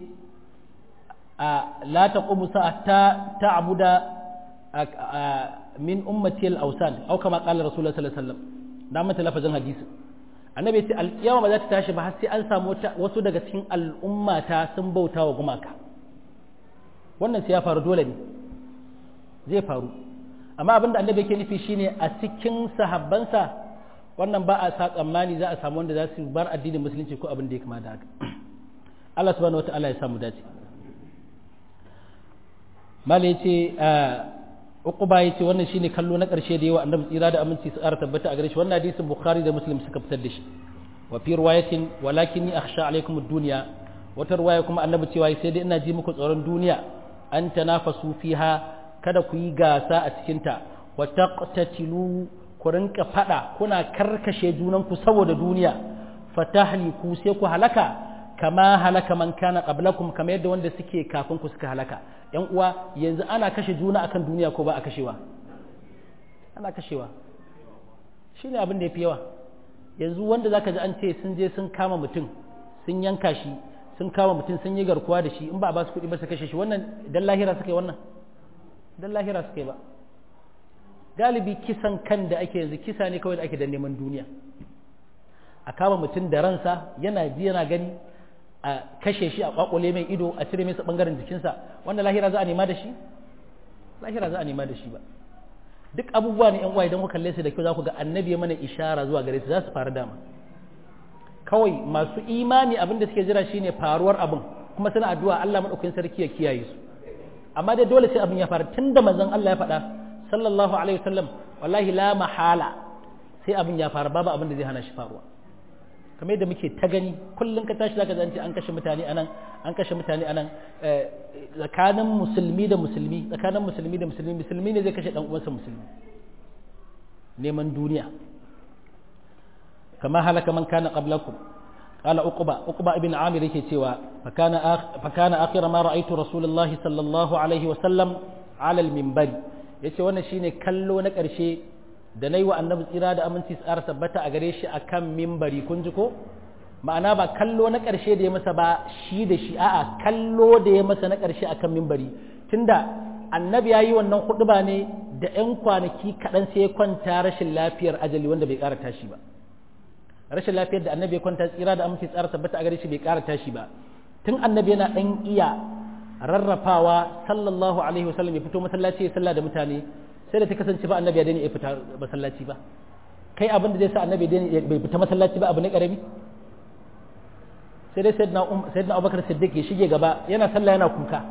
Speaker 1: la taqumu sa'a ta ta'buda min ummati al-awsan aw kama qala rasulullah sallallahu alaihi wasallam da mata lafazin hadisi annabi ce alƙiyama ba za ta tashi ba har sai an samu wasu daga cikin al'ummata sun bauta wa gumaka wannan sai ya faru dole ne zai faru amma abinda annabi yake nufi shine a cikin sahabbansa wannan ba a sa tsammani za a samu wanda za su bar addinin musulunci ko abin da ya kama da haka Allah subhanahu wata'ala ya samu dace malai ce uquba yace wannan shine kallo na karshe da yawa annabi tsira da aminci su ƙara tabbata a gare shi wannan hadisin bukhari da muslim suka fitar da shi wa fi riwayatin walakinni akhsha alaikum ad-dunya wata riwaya kuma annabi cewa sai dai ina ji muku tsoron duniya an tanafasu fiha kada ku yi gasa a cikin ta wa taqtatilu ku rinka fada kuna karkashe junan ku saboda duniya fatahliku sai ku halaka kama halaka man kana qablakum kamar yadda wanda suke kafin ku suka halaka yan uwa yanzu ana kashe juna akan duniya ko ba a kashewa ana kashewa shine abin da yafi yawa yanzu wanda zaka ji an ce sun je sun kama mutum sun yanka shi sun kama mutum sun yi garkuwa da shi in ba a ba su kuɗi ba su kashe shi wannan dan lahira suka yi wannan dan lahira suka yi ba galibi kisan kan da ake yanzu kisa ne kawai da ake da neman duniya a kama mutum da ransa yana ji yana gani a kashe shi a kwakwale mai ido a cire masa bangaren jikinsa wanda lahira za a nema da shi lahira za a nema da shi ba duk abubuwa ne yan uwa idan ku kalle su da kyau za ku ga annabi mana ishara zuwa gare su za su faru dama kawai masu imani abin da suke jira shine faruwar abin kuma suna addu'a Allah madaukakin sarki ya kiyaye su amma dai dole sai abin ya faru tunda manzon Allah ya faɗa sallallahu alaihi wasallam wallahi la mahala sai abin ya faru babu abin da zai hana shi faruwa kamar yadda muke ta gani kullum ka tashi zaka zance an kashe mutane anan an kashe mutane anan tsakanin musulmi da musulmi tsakanin musulmi da musulmi musulmi ne zai kashe dan uwansa musulmi neman duniya kama halaka man kana qablakum qala uqba uqba ibn amir yake cewa fakana fakana akhir ma ra'aytu rasulullahi sallallahu alaihi wa sallam ala al-minbari yace wannan shine kallo na karshe da na yi wa annabi tsira da aminci tsara tabbata a gare shi a kan mimbari kun ji ko ma'ana ba kallo na ƙarshe da ya masa ba shi da shi a'a kallo da ya masa na ƙarshe a kan mimbari tunda annabi ya yi wannan huɗuba ne da 'yan kwanaki kaɗan sai ya kwanta rashin lafiyar ajali wanda bai ƙara tashi ba rashin lafiyar da annabi ya kwanta tsira da aminci tsara tabbata a gare shi bai ƙara tashi ba tun annabi yana ɗan iya rarrafawa sallallahu alaihi wasallam ya fito masallaci ya sallah da mutane sai da ta kasance ba annabi ya daina ya fita masallaci ba kai abin da zai sa annabi bai fita masallaci ba abu ne karami sai dai sayyidina abubakar siddiq ya shige gaba yana sallah yana kuka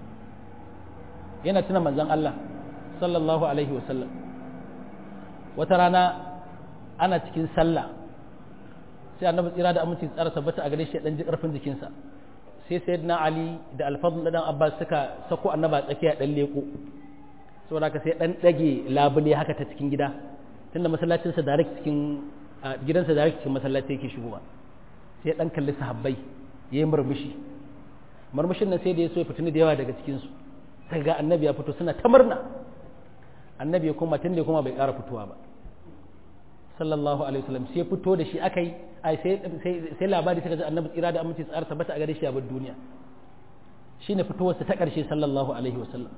Speaker 1: yana tuna manzon Allah sallallahu alaihi wa sallam wata rana ana cikin sallah sai annabi tsira da aminci tsara tabbata a gare shi dan ji karfin jikinsa sai sayyidina ali da alfadl dan abbas suka sako annaba tsakiya dan leko saboda haka sai dan dage labule haka ta cikin gida tunda masallacinsa direct cikin gidansa direct cikin masallaci yake shigowa sai dan kalli sahabbai yayi murmushi marmashin nan sai da ya so ya fitini da yawa daga cikin su sai ga annabi ya fito suna ta murna annabi ya kuma tun da kuma bai ƙara fitowa ba sallallahu alaihi wasallam sai fito da shi akai ai sai sai labari suka ji annabi tsira da aminci tsara tabbata a gare shi a bar duniya shine fitowarsa ta ƙarshe sallallahu alaihi wasallam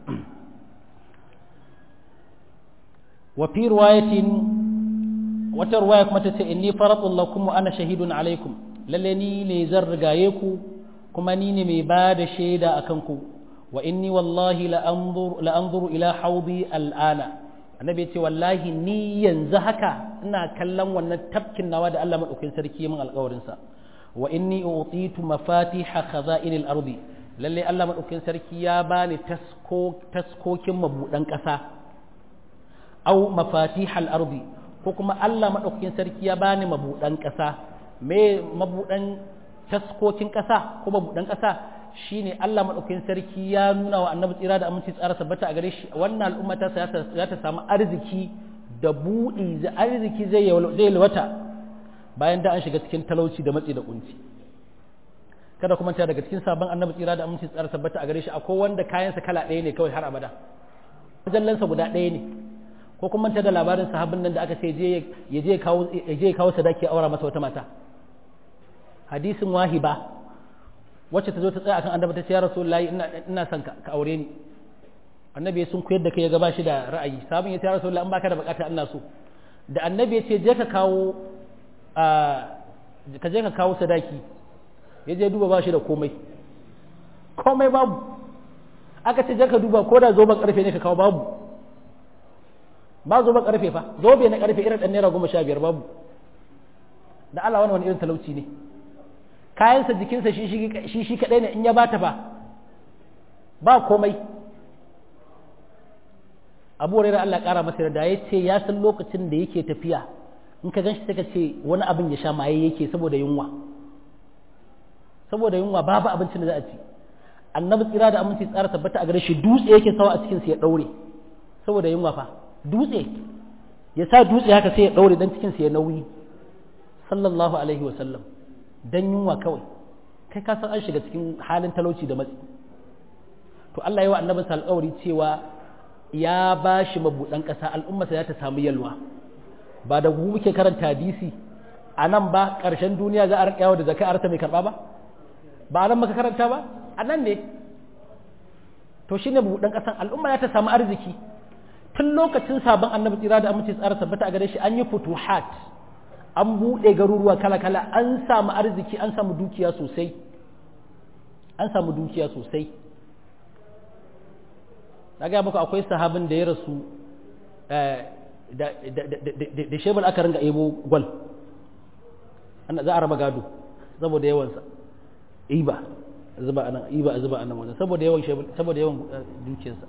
Speaker 1: wa fi riwayatin wata riwaya kuma ta ce inni faratun lakum wa ana shahidun alaikum lalle ni ne zan rigaye ku kuma ni ne mai ba da shaida akan ku wa inni wallahi la anzuru ila haudi al'ana annabi ya ce wallahi ni yanzu haka ina kallon wannan tafkin nawa da Allah madaukakin sarki min alƙawarin sa wa inni utitu mafatiha khaza'inil ardi lalle Allah madaukakin sarki ya bani tasko taskokin mabudan ƙasa au mafatihal ardi ko kuma Allah madaukakin sarki ya bani mabudan ƙasa me mabudan taskokin ƙasa ko mabudan ƙasa shine Allah madaukakin sarki ya nuna wa annabi tsira da aminci tsara sabbata a gare shi wannan al'umma ta za ta samu arziki da buɗi da arziki zai zai wata bayan da an shiga cikin talauci da matsi da kunci kada kuma ta daga cikin sabon annabi tsira da aminci tsara sabbata a gare shi akwai wanda kayansa kala ɗaya ne kawai har abada jallansa guda ɗaya ne ko kuma ta da labarin sahabin nan da aka ce ya je kawo ya je kawo sadaki aura masa wata mata hadisin wahiba wacce ta zo ta tsaya akan annabi ta ce ya rasulullahi ina ina son ka aure ni annabi sun koyar da kai ya gaba shi da ra'ayi sabon ya ce ya rasulullahi in baka da bukata ina so da annabi ya ce je ka kawo a ka je ka kawo sadaki ya je duba ba shi da komai komai babu aka ce je ka duba ko da zoben karfe ne ka kawo babu ba zoben karfe fa zobe na karfe irin dan naira goma sha biyar babu da Allah wani wani irin talauci ne kayansa jikinsa shi shi kaɗai ne in ya bata ba ba komai abu hurairah Allah ƙara masa da ya ce ya san lokacin da yake tafiya in ka ganshi sai ka ce wani abin ya sha maye yake saboda yunwa saboda yunwa babu abincin da za a ci annabi tsira da aminci tsara tabbata a gare shi dutse yake sawa a cikin sa ya daure saboda yunwa fa dutse ya sa dutse haka sai ya daure dan cikin sa ya nauyi sallallahu alaihi wa sallam dan yunwa kawai kai ka san an shiga cikin halin talauci da matsi to Allah ya wa annabin sa alƙawari cewa ya ba shi mabuɗan ƙasa al'ummarsa za ta samu yalwa ba da mu muke karanta hadisi a nan ba ƙarshen duniya za a rinƙa yawo da zaka arta mai karɓa ba ba a nan maka karanta ba a nan ne to shi ne mabuɗan ƙasan al'umma za ta samu arziki tun lokacin sabon annabi tsira da amince tsara tabbata a gare shi an yi futuhat an buɗe garuruwa kala-kala an samu arziki an samu dukiya sosai an samu dukiya sosai na gaya muku akwai sahabin da ya rasu da shebul aka ringa ebo gwal za a raba gado saboda yawansa iba zuba anan iba zuba anan wajen saboda yawan shebul saboda yawan dukiyarsa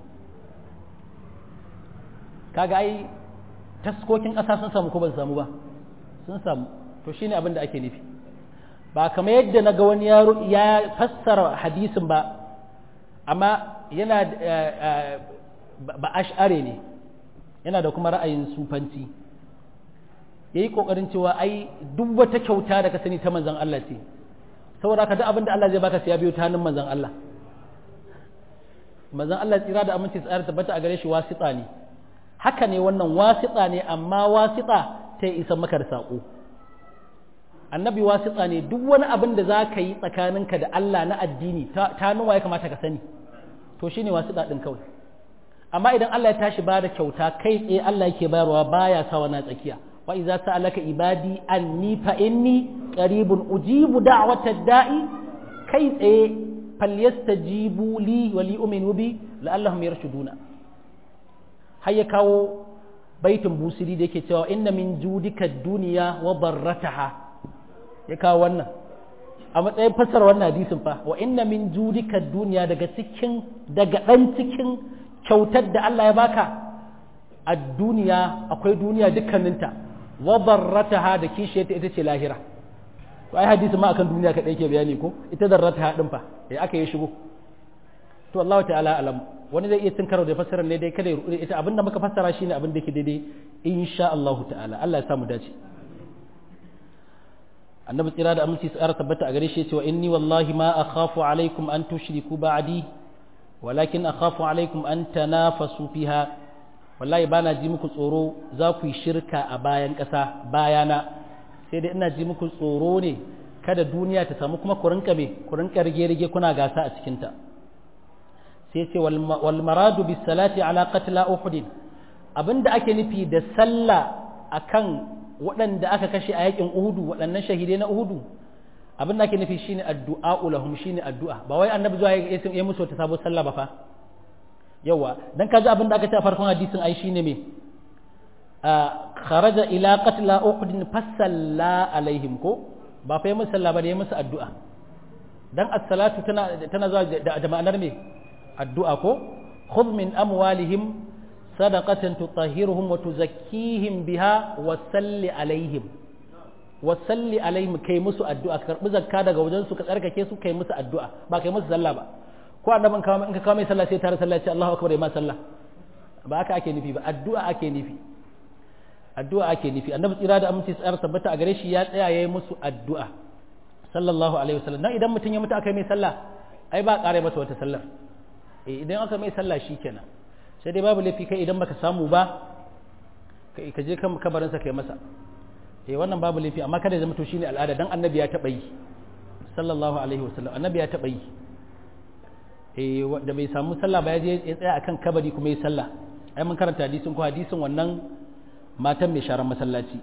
Speaker 1: kaga ai taskokin ƙasa sun samu ko ban samu ba sun samu to shine abin da ake nufi ba kamar yadda na ga wani yaro ya fassara hadisin ba amma yana ba ash'are ne yana da kuma ra'ayin sufanci ya yi ƙoƙarin cewa ai duk wata kyauta da ka sani ta manzan Allah ce saboda ka duk abin da Allah zai baka sai ya biyo ta hannun manzan Allah manzan Allah tsira da aminci tsara tabbata a gare shi wasiƙa ne haka ne wannan wasiƙa ne amma wasiƙa ta yi isan maka da saƙo annabi wasiƙa ne duk wani abin da za ka yi tsakaninka da Allah na addini ta nuwa ya kamata ka sani to shi ne wasu ɗin kawai amma idan Allah ya tashi ba da kyauta kai tsaye Allah yake bayarwa baya sa wani tsakiya wa iza sa'alaka ibadi anni fa inni qaribun ujibu da'watad da'i kai tsaye falyastajibu li wa li uminu bi la'allahum yarshuduna har ya kawo baitin busiri da yake cewa inna min judika dunya wa barrataha ya kawo wannan a matsayin fassara wannan hadisin fa wa inna min judika duniya daga cikin daga dan cikin kyautar da Allah ya baka a duniya akwai duniya dukkaninta wa barrataha da kishiyarta ita ce lahira to ai hadisi ma akan duniya kadai ke bayani ko ita darrataha din fa eh aka yi shigo to Allah ta'ala alam wani zai iya karo da fassarar ne dai kada ya rubuta ita abinda muka fassara shine abin da yake daidai insha Allah ta'ala Allah ya samu dace annabi tsira da aminci tsara tabbata a gare shi cewa inni wallahi ma akhafu alaikum an tushriku ba'di walakin akhafu alaikum an tanafasu fiha wallahi bana ji muku tsoro za ku yi shirka a bayan ƙasa bayana sai dai ina ji muku tsoro ne kada duniya ta samu kuma ku rinka me ku rinka rige-rige kuna gasa a cikinta sai ce wal maradu bis salati ala qatla uhud abinda ake nufi da sallah akan waɗanda aka kashe a yakin uhudu waɗannan shahidai na uhudu abin da ake nufi shine addu'a lahum shine addu'a ba wai annabi zuwa ya musu wata sabo sallah ba fa yawa dan kaji abin da aka ce a farkon hadisin ai shine me kharaja ila qatla uhud fasalla alaihim ko ba fa yi musu sallah ba da ya musu addu'a dan as-salatu tana tana zuwa da ma'anar me addu'a ko khudh min amwalihim sadaqatan tutahhiruhum wa tuzakkihim biha wa salli alaihim wa salli alaihim kai musu addu'a ka karbi zakka daga wajen su ka tsarkake su kai musu addu'a ba kai musu sallah ba ko annabin kawo in ka kawo mai sallah sai tare sallah ya ce Allahu akbar ma sallah ba haka ake nufi ba addu'a ake nufi addu'a ake nufi annabi tsira da aminci tsayar tabbata a gare shi ya tsaya yayi musu addu'a sallallahu alaihi wasallam dan idan mutum ya mutu aka mai sallah ai ba kare masa wata sallar eh idan aka mai sallah shikenan sai dai babu laifi kai idan baka samu ba ka je kan kabarinsa kai masa eh wannan babu laifi amma kada ya zama to shine al'ada dan annabi ya taba yi sallallahu alaihi wasallam annabi ya taba yi eh da bai samu sallah ba ya je ya tsaya akan kabari kuma ya sallah ai mun karanta hadisin ko hadisin wannan matan mai sharan masallaci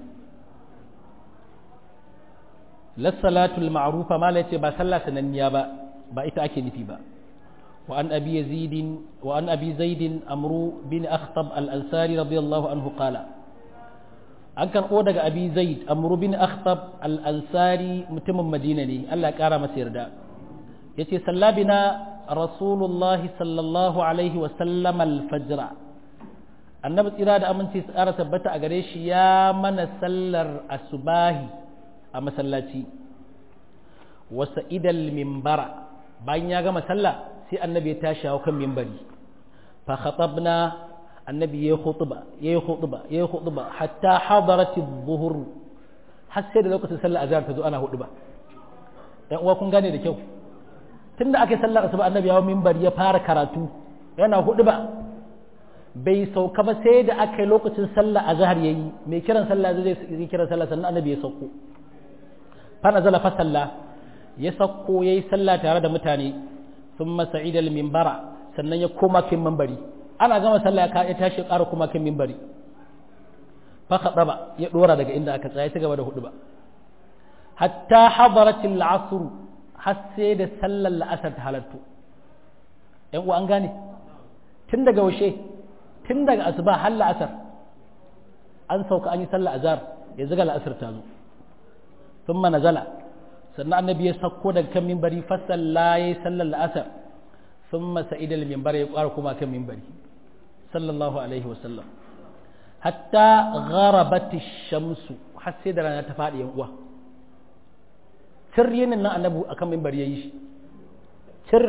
Speaker 1: la salatul ma'rufa mala yace ba sallah sananniya ba ba ita ake nufi ba وعن أبي يزيد وعن أبي زيد أمرو بن أخطب الأنصاري رضي الله عنه قال أنكر أودك أبي زيد أمرو بن أخطب الأنصاري متم مدينة ألا كارا مسير دا يتي صلى بنا رسول الله صلى الله عليه وسلم الفجر annabi tsira da aminci su ƙara tabbata a gare shi ya mana sallar asubahi a masallaci wasa idal mimbara bayan ya gama sallah sai annabi ya tashi hawa kan mimbari fa khatabna annabi yayi khutba yayi khutba yayi khutba hatta hadarat adh-dhuhr har sai da lokacin sallar azhar ta zo ana hudu ba dan uwa kun gane da kyau tunda aka yi sallar asuba annabi ya hawa mimbari ya fara karatu yana hudu ba bai sauka ba sai da aka yi lokacin sallar azhar yayi mai kiran sallah zai yi kiran sallah sannan annabi ya sauko fa nazala fa sallah ya sauko yayi sallah tare da mutane ثم سعيد المنبر sannan ya koma kan minbari ana gama sallah ya tashi ƙara koma kan minbari fa khadaba ya dora daga inda aka tsaya ta gaba da hudu ba hatta hadarat al-asr har sai da sallar la'asar ta halattu yan uwa an gane tun daga washe tun daga asuba har la'asar an sauka an yi sallar azhar yanzu ga la'asar ta zo thumma nazala sannan annabi ya sauko daga kan mimbari fasalla ya yi sallar la'asar sun masa idal mimbar ya ƙwara kuma kan mimbari sallallahu alaihi wasallam hatta gharabati shamsu har sai da rana ta faɗi yan uwa cir yinin nan annabi akan mimbar ya yi shi cir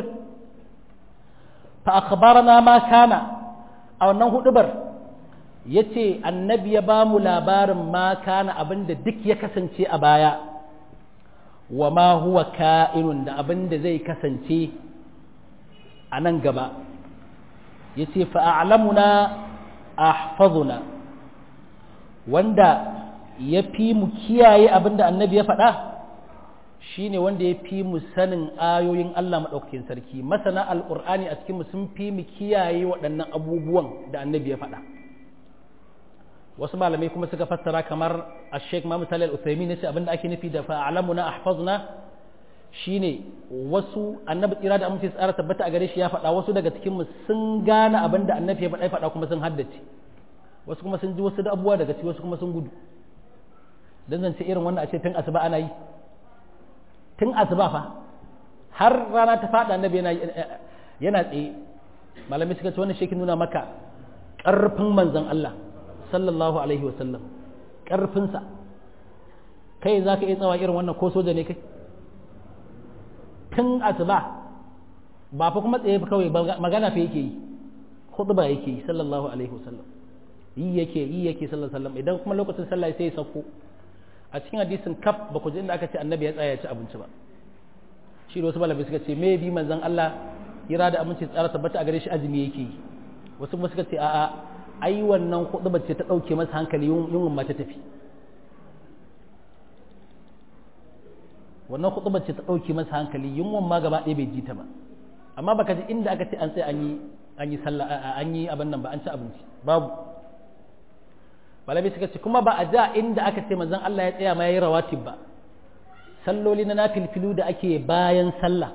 Speaker 1: fa akhbarana ma kana a wannan hudubar yace annabi ya ba mu labarin ma kana abinda duk ya kasance a baya wa ma huwa ka'inun da abin da zai kasance a nan gaba ya ce fa'alamuna ahfazuna wanda ya fi mu kiyaye abin da annabi ya faɗa shi ne wanda ya fi mu sanin ayoyin Allah maɗaukakin sarki masana al'ur'ani a cikinmu sun fi mu kiyaye waɗannan abubuwan da annabi ya faɗa wasu malamai kuma suka fassara kamar a sheik ma misali al-usaimi ne ce abinda ake nufi da fa'alamu na ahfazna shine wasu annabi tsira da amince tsara tabbata a gare shi ya faɗa wasu daga cikin mu sun gane abinda annabi ya faɗa ya faɗa kuma sun haddace wasu kuma sun ji wasu da abubuwa daga ciki wasu kuma sun gudu dan zance irin wannan a ce tun asuba ana yi tun asuba fa har rana ta faɗa annabi yana yana tsaye malamai suka ce wannan shekin nuna maka ƙarfin manzon Allah sallallahu alaihi wasallam ƙarfinsa kai za ka iya tsawa irin wannan ko soja ne kai tun asuba ba fa kuma tsaye kawai magana fa yake yi khutba yake yi sallallahu alaihi wasallam yi yake yi yake sallallahu alaihi wasallam idan kuma lokacin sallah sai ya sauko a cikin hadisin kaf ba ku ji inda aka ce annabi ya tsaya ya ci abinci ba shi da wasu malamai suka ce me bi manzon Allah ira da aminci tsara tabbata a gare shi azumi yake yi wasu kuma suka ce a'a ai wannan hudu ce ta dauke masa hankali yunwan ma ta tafi wannan hudu ce ta dauke masa hankali yunwan ma gaba ɗaya bai ji ta ba amma baka ji inda aka ce an sai an yi an yi sallah an yi abin nan ba an ci abinci babu malamai suka ce kuma ba a ja inda aka ce manzon Allah ya tsaya ma yayi rawatib ba salloli na nafilfilu da ake bayan sallah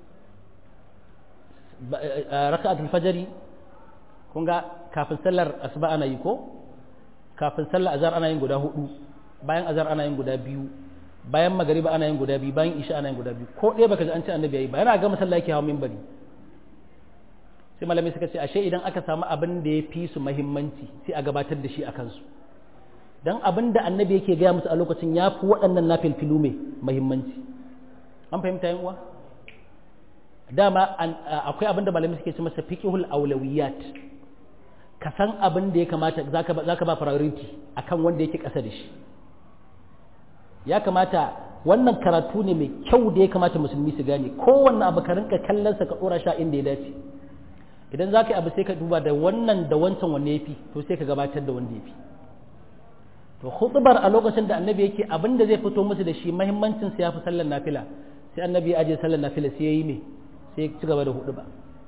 Speaker 1: raka'atul fajri kun ga kafin sallar asuba ana yi ko kafin sallar azhar ana yin guda hudu bayan azhar ana yin guda biyu bayan magariba ana yin guda biyu bayan isha ana yin guda biyu ko ɗaya baka ji an ce annabi yayi ba yana ga masallaci yake hawa minbari sai malamai suka ce ashe idan aka samu abin da ya fi su muhimmanci sai a gabatar da shi a kansu dan abin da annabi yake gaya musu a lokacin ya fi waɗannan na filfilu mai muhimmanci an fahimta yin uwa dama akwai abin da malamai suke ce masa fiqhul awlawiyat ka san abin da ya kamata zaka zaka ba priority akan wanda yake ƙasa da shi ya kamata wannan karatu ne mai kyau da ya kamata musulmi su gane kowanne abu ka rinka kallon sa ka dora sha inda ya dace idan zaka yi abu sai ka duba da wannan da wancan wanne yafi to sai ka gabatar da wanda yafi to khutbar a lokacin da annabi yake abin da zai fito musu da shi muhimmancin sa yafi sallar nafila sai annabi ya aje sallar nafila sai yayi me sai ya ci gaba da hudu ba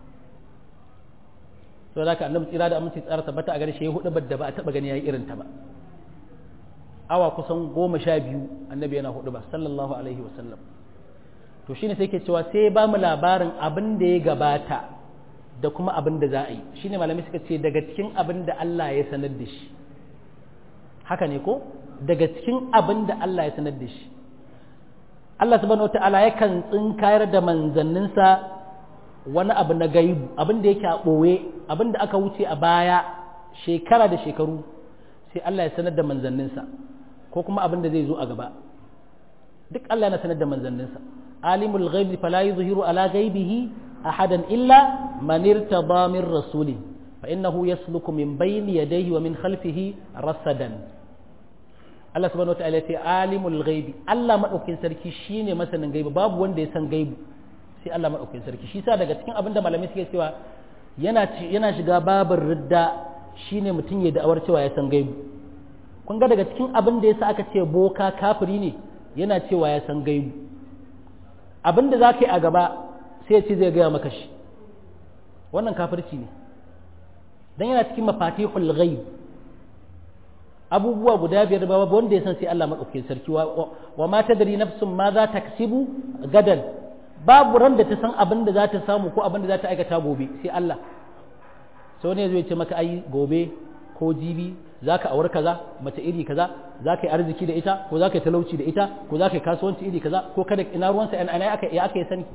Speaker 1: to da annabi tsira da aminci tsara tabbata a gare shi ya hudu da ba a taba gani yayi irin ta ba awa kusan goma sha biyu annabi yana hudu ba sallallahu alaihi wa sallam to shine sai ke cewa sai ba mu labarin abin da ya gabata da kuma abin da za a yi shine malamai suka ce daga cikin abin da Allah ya sanar da shi haka ne ko daga cikin abin da Allah ya sanar da shi Allah subhanahu wata'ala yakan tsinkayar da manzanninsa wani abu na gaibu abin da yake a ɓoye abin da aka wuce a baya shekara da shekaru sai Allah ya sanar da manzanninsa ko kuma abin da zai zo a gaba duk Allah yana sanar da manzanninsa alimul ghaibi fala yuzhiru ala ghaibihi ahadan illa man irtada min rasulin fa innahu yasluku min bayni yadayhi wa min khalfihi rasadan Allah subhanahu wataala ya ce alimul ghaibi Allah madaukakin sarki shine masanin gaibi babu wanda ya san gaibi sai Allah madaukakin sarki shi sa daga cikin abin da malamai suke cewa yana yana shiga babin ridda shine mutum ya da'awar cewa ya san gaibi kun ga daga cikin abin da yasa aka ce boka kafiri ne yana cewa ya san gaibi abin da za ka yi a gaba sai ya ce zai gaya maka shi wannan kafirci ne dan yana cikin mafatihul ghaib abubuwa guda biyar ba wanda ya san sai Allah madaukakin sarki wa ma tadri nafsun ma za ta kasibu gadan babu ran da ta san abin da za ta samu ko abin da za ta aikata gobe sai Allah sau ne zai ce maka ai gobe ko jibi za ka aure kaza mace iri kaza za ka yi arziki da ita ko za ka yi talauci da ita ko za ka yi kasuwanci iri kaza ko kada ina ruwansa ina aka ya aka yi sani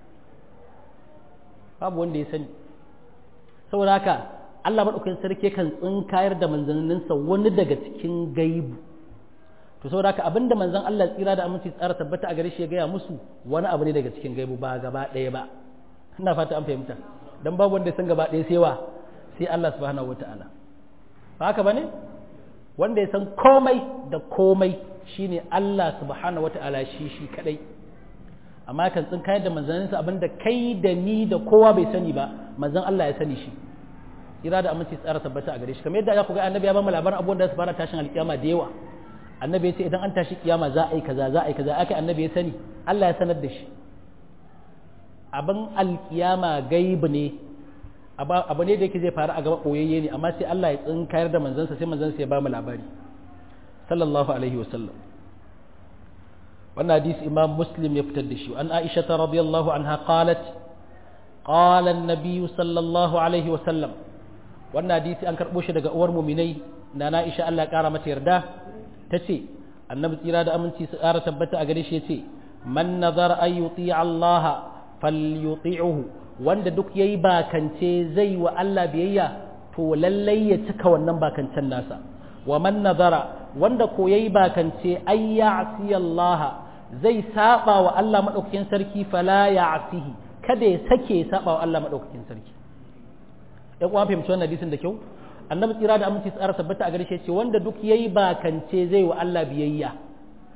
Speaker 1: babu wanda ya sani saboda haka Allah maɗaukakin sarki kan tsinkayar da manzanninsa wani daga cikin gaibu to saboda haka abinda manzon Allah tsira da aminci tsara tabbata a gare shi ya gaya musu wani abu ne daga cikin gaibu ba gaba ɗaya ba ina fata an fahimta dan babu wanda ya san gaba ɗaya sai wa sai Allah subhanahu wataala ba haka bane wanda ya san komai da komai shine Allah subhanahu wataala shi shi kadai amma kan tsinkayar da manzanninsa abinda kai da ni da kowa bai sani ba manzon Allah ya sani shi kira da aminci tsara tabbata a gare shi kamar yadda ya ku ga annabi ya ba mu labarin abubuwan da su fara tashin alkiyama da yawa annabi ya ce idan an tashi kiyama za a yi kaza za a yi kaza aka annabi ya sani Allah ya sanar da shi abin alkiyama gaibu ne abu ne da yake zai faru a gaba koyayye ne amma sai Allah ya tsinkayar da manzansa sai manzansa ya ba mu labari sallallahu alaihi wasallam wannan hadisi imam muslim ya fitar da shi an aisha radiyallahu anha qalat qala an-nabiy sallallahu alaihi wasallam wannan hadisi an karɓo shi daga uwar muminai na na isha Allah ya ƙara mata yarda ta ce annabi tsira da aminci su ƙara tabbata a gare shi ya ce man nazar an yuti Allah falyuti'uhu wanda duk yayi bakance zai wa Allah biyayya to lallai ya cika wannan bakancen nasa wa man nazara wanda ko yayi bakance ay ya'si Allah zai saba wa Allah madaukakin sarki fala ya'sihi kada ya sake saba wa Allah madaukakin sarki ya kuma fahimci wannan hadisin da kyau annabi tsira da aminci tsara tabbata a gare shi ce wanda duk yayi bakance zai wa Allah biyayya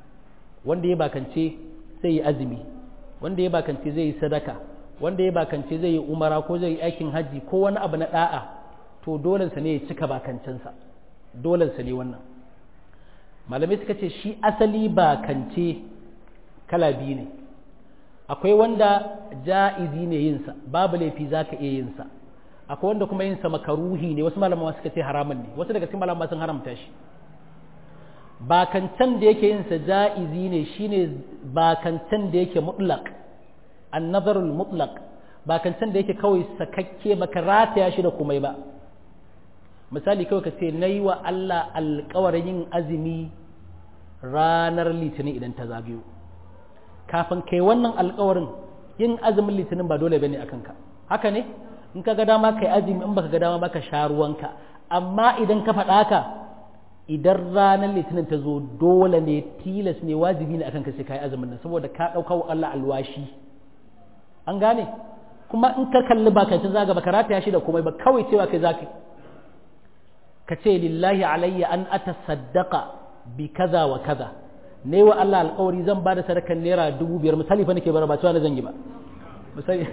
Speaker 1: wanda ya bakance zai yi azumi wanda ya bakance zai yi sadaka wanda ya bakance zai yi umara ko zai yi aikin hajji ko wani abu na da'a to dolensa ne ya cika bakancensa dolensa ne wannan malamai suka ce shi asali bakance kala biyu ne akwai wanda ja'izi ne yinsa babu laifi za ka iya yinsa akwai wanda kuma yinsa makaruhi ne wasu malaman suka ce haramun ne wasu daga cikin malaman sun haramta shi bakancan da yake yinsa ja'izi ne shine bakancan da yake mutlaq annazarul mutlaq bakancan da yake kawai sakakke baka rataya shi da komai ba misali kawai ka ce nayi wa Allah alƙawarin yin azumi ranar litinin idan ta zagayo kafin kai wannan alƙawarin yin azumin litinin ba dole bane akan ka haka ne in ka ga dama kai azumi in baka ga dama baka sha ruwanka amma idan ka faɗa haka idan ranar litinin ta zo dole ne tilas ne wajibi ne akan ka sai kai azumin nan saboda ka ɗauka wa Allah alwashi an gane kuma in ka kalli ba kai zaga baka rataya shi da komai ba kawai cewa kai zaka ka ce lillahi alayya an atasaddaqa bi kaza wa kaza ne wa Allah alƙawari zan ba da sadakan naira dubu biyar misali fa nake bara ba cewa na zan yi ba misali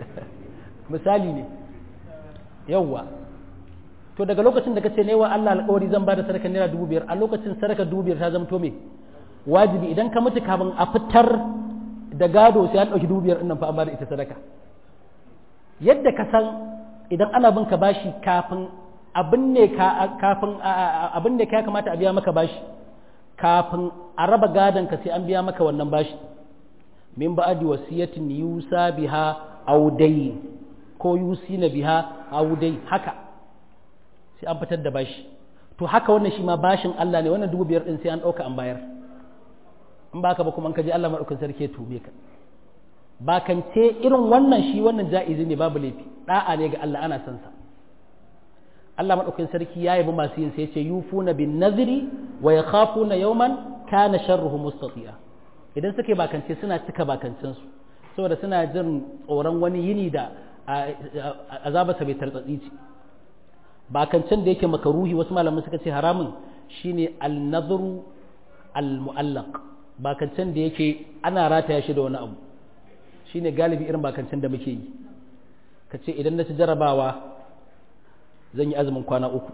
Speaker 1: misali ne yawwa to daga lokacin da kace ne wa Allah alƙawari zan ba da sadakan naira dubu biyar a lokacin sadaka dubu biyar ta zama to me wajibi idan ka mutu kafin a fitar da gado sai an ɗauki dubu biyar nan fa an ba da ita sadaka yadda ka san idan ana bin ka bashi kafin abin ne ka kafin abin ne ka ya kamata a biya maka bashi kafin a raba gadon ka sai an biya maka wannan bashi min ba'adi wasiyatin yusa biha audai ko yusina biha audai haka sai an fitar da bashi to haka wannan shi ma bashin Allah ne wannan dubu biyar din sai an ɗauka an bayar in ba ka ba kuma an kaji Allah maɗaukin sarki ya tube ka bakance irin wannan shi wannan ja'izi ne babu laifi da'a ne ga Allah ana son sa Allah maɗaukin sarki ya yabi masu yin sai ce yufuna bin naziri wa yakhafuna yawman kana sharruhu mustati'a idan suke bakance suna cika bakancen su saboda suna jin tsoron wani yini da azabarsa bai tartsatsi ce bakancen da yake makaruhi wasu malaman suka ce haramun shine al-nadhru al-mu'allaq bakancen da yake ana rataya shi da wani abu shine galibi irin bakancen da muke yi ka ce idan na ci jarabawa zan yi azumin kwana uku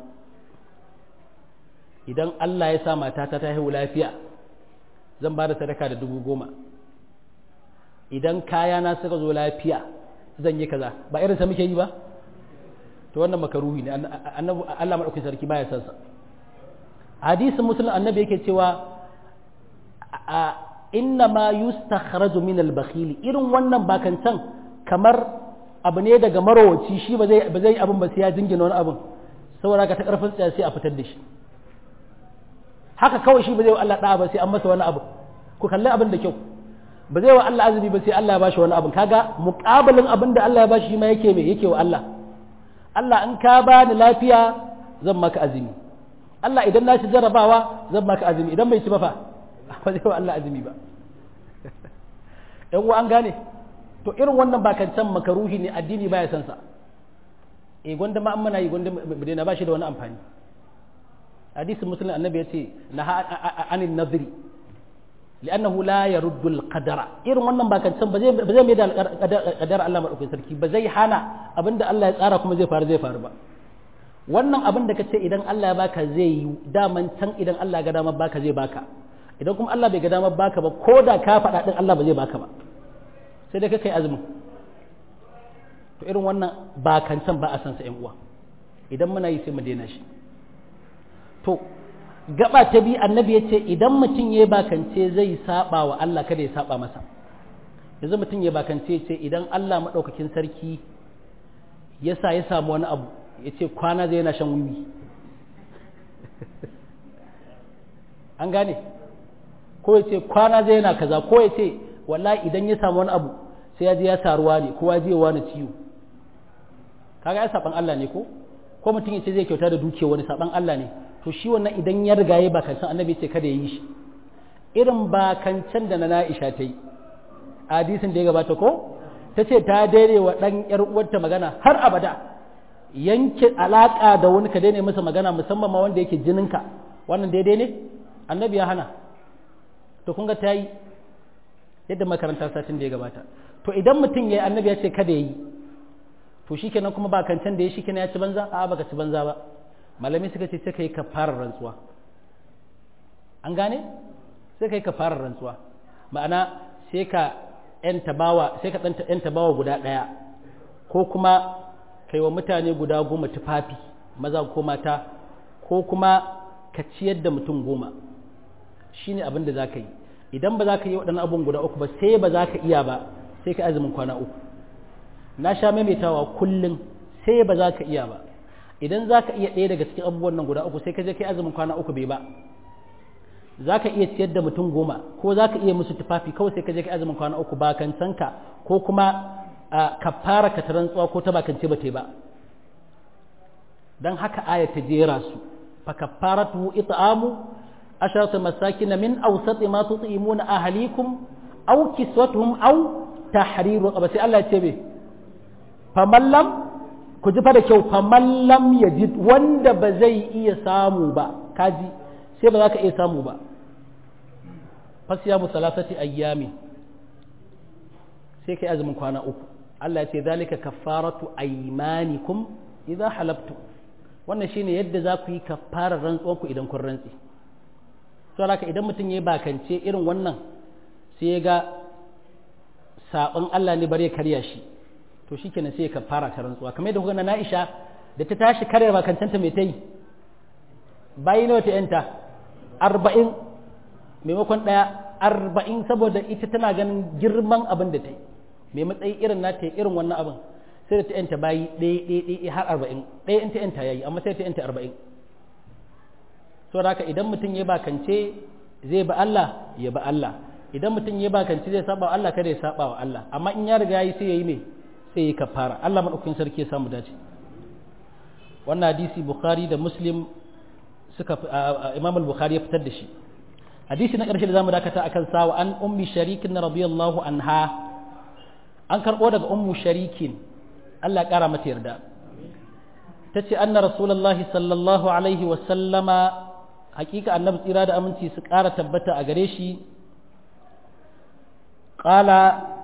Speaker 1: idan Allah ya sa matata ta haihu lafiya zan ba da sadaka da dubu goma idan kayana suka zo lafiya zan yi kaza ba irinsa muke yi ba to wannan makaruhi ne Allah maɗaukin sarki baya sansa hadisin musulun annabi yake cewa inna ma yustakhraju min al-bakhil irin wannan bakancan kamar abu ne daga marowaci shi ba zai ba zai abin ba sai ya jingina wani abin saboda ka ta karfin tsaya sai a fitar da shi haka kawai shi ba zai wa Allah da'a ba sai an masa wani abu ku kalli abin da kyau ba zai wa Allah azumi ba sai Allah ya bashi wani abin kaga muqabalin abin da Allah ya bashi shi ma yake me yake wa Allah Allah in ka bani lafiya zan maka azumi Allah idan na ci jarabawa zan maka azumi idan bai ci ba fa ba zai wa Allah azumi ba ‘yan uwa an gane to irin wannan bakancan makaruhi ne addini baya san sa e gwanda ma mana yi gwanda na ba shi da wani amfani hadisin musulun annabi ya ce na anin naziri li'annahu la yaruddu al-qadara irin wannan bakancan ba zai ba zai mai da qadar Allah madaukakin sarki ba zai hana abinda Allah ya tsara kuma zai faru zai faru ba wannan abin da kace idan Allah ya baka zai yi daman can idan Allah ya ga dama baka zai baka idan kuma Allah bai ga damar baka ba ko da ka faɗa ɗin Allah ba zai baka ba sai dai kai azumin to irin wannan bakancan ba a san sa ƴan uwa idan muna yi sai mu daina shi to gaba ta bi annabi ya ce idan mutum ya bakance zai saba wa Allah kada ya saba masa yanzu mutum ya bakance ya ce idan Allah maɗaukakin sarki ya sa ya samu wani abu ya ce kwana zai yana shan wiwi an gane ko ya ce kwana zai yana kaza ko ya ce wallahi idan ya samu wani abu sai ya je ya taruwa ne ko ya je wani ciwo kaga ya saban Allah ne ko ko mutum ya ce zai kyauta da dukiya wani saban Allah ne to shi wannan idan ya riga ya bakancan annabi ce kada ya yi shi irin bakancan da na Aisha ta yi hadisin da ya gabata ko ta ce ta daidai wa dan yar uwarta magana har abada yanke alaka da wani ka daina masa magana musamman ma wanda yake jininka wannan daidai ne annabi ya hana to kun ga ta yi yadda makaranta satin da ya gabata to idan mutum ya yi annabi ya ce kada ya yi to shi kenan kuma ba kancan da ya shi kenan ya ci banza a baka ci banza ba malami suka ce sai ka yi kafarar rantsuwa an gane sai ka yi kafarar rantsuwa ma'ana sai ka yanta bawa sai ka yanta bawa guda ɗaya ko kuma kai wa mutane guda goma tufafi maza ko mata ko kuma ka ciyar da mutum goma shine abin da za ka yi idan ba za ka yi waɗannan abun guda uku ba sai ba za ka iya ba sai ka azumin kwana uku na sha maimaitawa kullum sai ba za ka iya ba idan za ka iya ɗaya daga cikin abubuwan nan guda uku sai ka je kai azumin kwana uku bai ba za ka iya ciyar da mutum goma ko za ka iya musu tufafi kawai sai ka je kai azumin kwana uku ba kan sanka ko kuma ka fara ka rantsuwa ko ta bakance ba ta ba don haka aya ta jera su fa kafaratu it'amu asharatu masakin min awsat ma tut'imuna ahlikum aw kiswatuhum aw tahriru raqaba sai Allah ya ce me famallam ku ji fa da kyau famallam yajid wanda ba zai iya samu ba kaji sai ba za ka iya samu ba fasiyamu salasati ayyami sai kai azumin kwana uku Allah ya ce zalika kaffaratu aymanikum idza halaftum wannan shine yadda za ku yi kaffarar rantsuwan ku idan kun rantsi to haka idan mutum ya bakance irin wannan sai ya ga sabon Allah ne bare karya shi to shikenan sai ya kaffara ta rantsuwa kamar yadda kuka na Aisha da ta tashi karya bakancanta mai ta yi bayi nawa ta yanta arba'in maimakon ɗaya arba'in saboda ita tana ganin girman abin da ta yi mai matsayi irin na ta irin wannan abin sai da ta yanta bayi ɗaya ɗaya ɗaya har arba'in ɗaya in ta yanta yayi amma sai ta yanta arba'in so da haka idan mutum ya bakance zai ba Allah ya ba Allah idan mutum ya bakance zai saba wa Allah kada ya saba wa Allah amma in ya riga yi sai ya yi mai sai ya yi kafara Allah madaukakin sarki ya samu dace wannan hadisi Bukhari da Muslim suka Imam al-Bukhari ya fitar da shi hadisi na ƙarshe da zamu dakata akan sawa an ummi sharikin radiyallahu anha an karɓo daga ummu sharikin Allah ya ƙara mata yarda ta ce anna rasulullahi sallallahu alaihi wa sallama hakika annabi tsira da aminci su ƙara tabbata a gare shi ƙala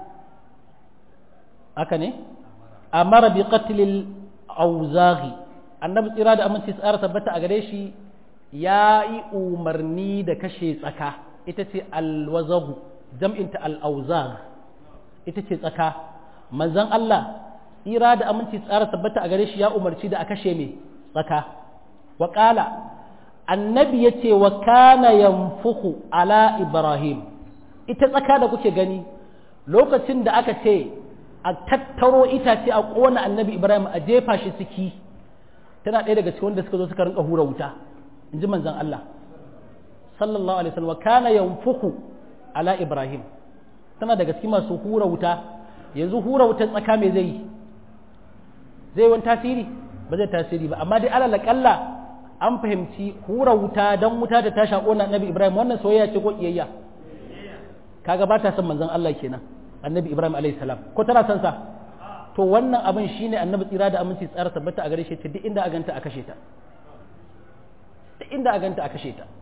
Speaker 1: haka ne amara bi qatlil auzaghi annabi tsira da aminci su ƙara tabbata a gare shi ya yi umarni da kashe tsaka ita ce alwazagu jam'inta al'auzag ita ce tsaka manzon Allah tsira da aminci tsara tabbata a gare shi ya umarci da a kashe mai tsaka wa annabi ya ce wa kana yanfuku ala ibrahim ita tsaka da kuke gani lokacin da aka ce a tattaro itace a ƙona annabi ibrahim a jefa shi ciki tana ɗaya daga cikin wanda suka zo suka rinka hura wuta in ji manzan Allah sallallahu alaihi wasallam kana yanfuku ala ibrahim tana daga cikin masu hura wuta yanzu hura wutar tsaka me zai yi zai wani tasiri ba zai tasiri ba amma dai alal kalla an fahimci hura wuta dan wuta da ta shako na annabi ibrahim wannan soyayya ce ko kiyayya kaga ba ta son manzan Allah kenan annabi ibrahim alaihi salam ko tana son sa to wannan abin shine annabi tsira da aminci tsara tabbata a gare shi duk inda a ganta a kashe ta duk inda a ganta a kashe ta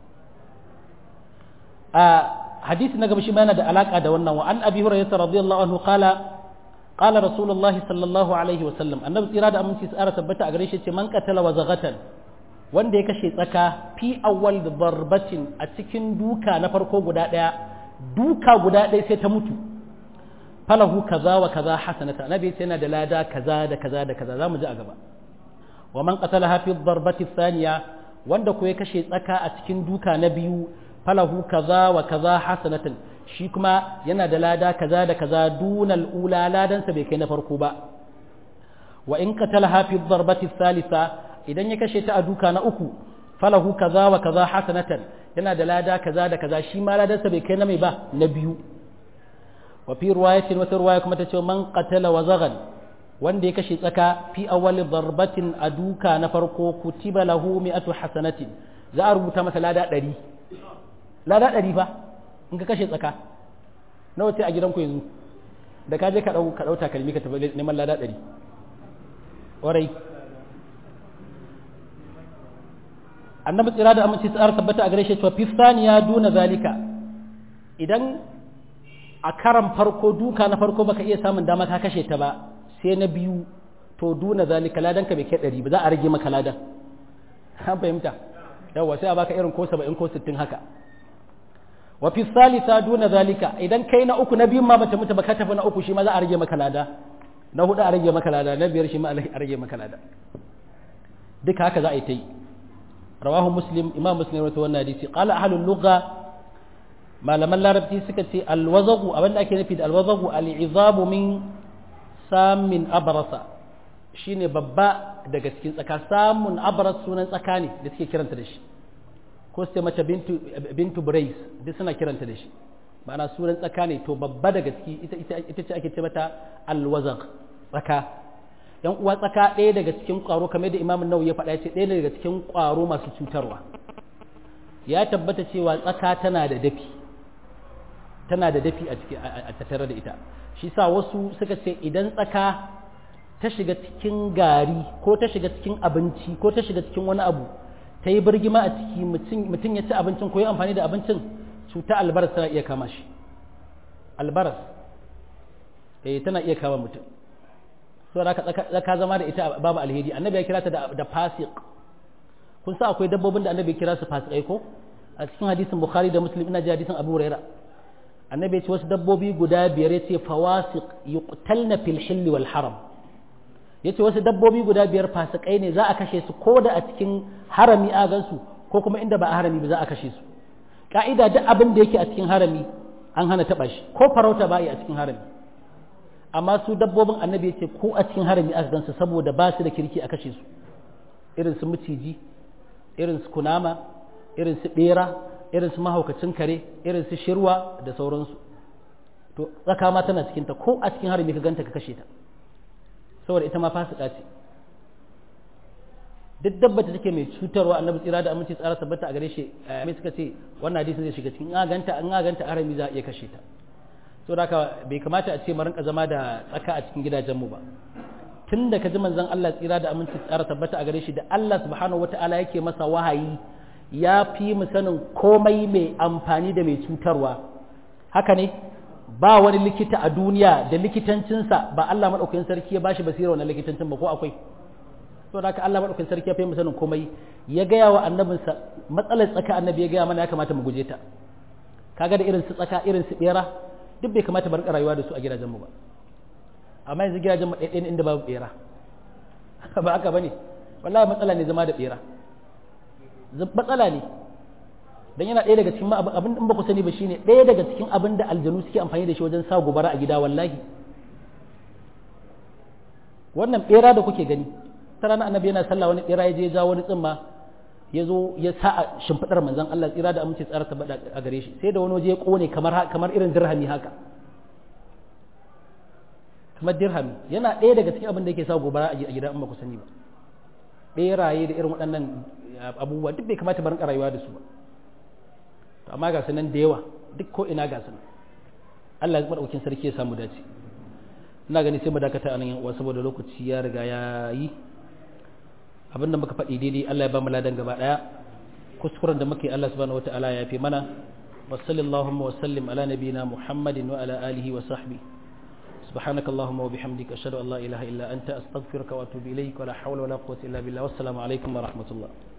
Speaker 1: a hadisi na gaba shi ma yana da alaka da wannan wa an abi hurairah radiyallahu anhu qala qala rasulullah sallallahu alaihi wa sallam annabi tsira da aminci tsara tabbata a gare shi ce man qatala wa zaghatan wanda ya kashe tsaka fi awwal darbatin a cikin duka na farko guda daya duka guda daya sai ta mutu falahu kaza wa kaza hasanata nabi sai yana da lada kaza da kaza da kaza zamu ji a gaba wa man qatalaha fi darbati thaniya wanda ko ya kashe tsaka a cikin duka na biyu falahu kaza wa kaza hasanatan shi kuma yana da lada kaza da kaza dunal ula ladansa bai kai na farko ba wa in qatalaha fi darbati thalitha idan ya kashe ta a duka na uku falahu kaza wa kaza hasanatan yana da lada kaza da kaza shi ma ladansa bai kai na mai ba na biyu wa fi riwayatin wata riwaya kuma ta ce man qatala wa zagan wanda ya kashe tsaka fi awwal darbatin a duka na farko kutiba lahu mi'atu hasanatin za a rubuta masa lada ɗari lada ɗari fa in ka kashe tsaka nawa ce a gidanku yanzu da ka je ka ɗau ka ɗau takalmi ka tafi neman lada ɗari ƙwarai annabi tsira da aminci tsara tabbata a gare shi cewa fi saniya duna zalika idan a karan farko duka na farko baka iya samun dama ka kashe ta ba sai na biyu to duna zalika ladan ka bai kai ɗari ba za a rage maka ladan an fahimta yawa sai a baka irin ko saba'in ko sittin haka wa fi salisa duna zalika idan kai na uku na biyun ma bata mutu ba ka tafi na uku shi ma za a rage maka lada na hudu a rage maka lada na biyar shi ma a rage maka lada duka haka za a yi ta yi rawahu muslim imam muslim rawaito wannan hadisi qala ahlul lugha malaman larabci suka ce alwazagu abinda ake nufi da alwazagu al'izabu min samin abarasa shine babba daga cikin tsaka samun abaras sunan tsaka ne da suke kiranta da shi ko su mace bintu bintu brais duk suna kiranta da shi ma'ana sunan tsaka ne to babba daga ciki ita ita ce ake ce mata alwazag tsaka yan uwa tsaka ɗaya daga cikin ƙwaro kamar da imamun nawawi ya faɗa ya ce ɗaya daga cikin ƙwaro masu cutarwa ya tabbata cewa tsaka tana da dafi tana da dafi a ciki a tattare da ita shi sa wasu suka ce idan tsaka ta shiga cikin gari ko ta shiga cikin abinci ko ta shiga cikin wani abu ta yi birgima a ciki mutum ya ci abincin ko ya amfani da abincin cuta albaras tana iya kama shi albaras eh tana iya kama mutum so da tsaka zama da ita babu alheri annabi ya kira ta da fasiq kun sa akwai dabbobin da annabi ya kira su fasikai ko a cikin hadisin bukhari da muslim ina ji hadisin abu hurairah annabi ya ce wasu dabbobi guda biyar ya ce fawasiq yuqtalna fil hill wal haram ya ce wasu dabbobi guda biyar fasikai ne za a kashe su ko da a cikin harami a gansu ko kuma inda ba a harami ba za a kashe su ka'ida duk abin da yake a cikin harami an hana taba shi ko farauta ba a cikin harami amma su dabbobin annabi ya ce ko a cikin harami aka gansu saboda ba su da kirki a kashe su irin su maciji irin su kunama irin su bera irin su mahaukacin kare irin su shirwa da sauransu to tsaka ma tana cikinta ko a cikin harami ka ganta ka kashe ta saboda ita ma fasika ce duk dabba ta take mai cutarwa annabi tsira da aminci tsara tabbata a gare shi mai suka ce wannan hadisin zai shiga cikin in ganta an ganta harami za a iya kashe ta saboda haka bai kamata a ce mu rinka zama da tsaka a cikin gidajenmu ba tun da ka ji manzon Allah tsira da aminci tsara tabbata a gare shi da Allah subhanahu wataala yake masa wahayi ya fi mu sanin komai mai amfani da mai cutarwa haka ne ba wani likita a duniya da likitancinsa ba Allah maɗaukakin sarki ya bashi basira wannan likitancin ba ko akwai to da haka Allah maɗaukakin sarki ya fi mu sanin komai ya gaya wa annabinsa matsalar tsaka annabi ya gaya mana ya kamata mu guje ta kaga da irin su tsaka irin su bera duk bai kamata bar rayuwa da su a gidajenmu ba amma yanzu gidajenmu ɗaya inda babu bera ba haka bane wallahi matsala ne zama da bera matsala ne don yana ɗaya daga cikin abin in ba ku sani ba shine ɗaya daga cikin abin da aljanu suke amfani da shi wajen sa gobara a gida wallahi wannan ɓera da kuke gani ta rana annabi yana sallah wani ɓera ya je ya ja wani tsimma ya zo ya sa a shimfiɗar manzon Allah tsira da amince tsara tabbata a gare shi sai da wani waje ya ƙone kamar kamar irin dirhami haka kamar dirhami yana ɗaya daga cikin abin da yake sa gobara a gida in ba ku sani ba ɓeraye da irin waɗannan abubuwa duk bai kamata barin rayuwa da su ba to amma ga nan da yawa duk ko ina ga nan Allah ya madaukin sarki ya samu dace ina gani sai mu dakata anan yan uwa saboda lokaci ya riga ya yi abinda muka faɗi daidai Allah ya ba mu ladan gaba daya kuskuren da muke Allah subhanahu wataala ya fi mana wa sallallahu wa sallim ala nabiyina muhammadin wa ala alihi wa sahbihi سبحانك اللهم وبحمدك أشهد أن لا إله إلا أنت أستغفرك وأتوب إليك ولا حول ولا قوة إلا بالله والسلام عليكم ورحمة الله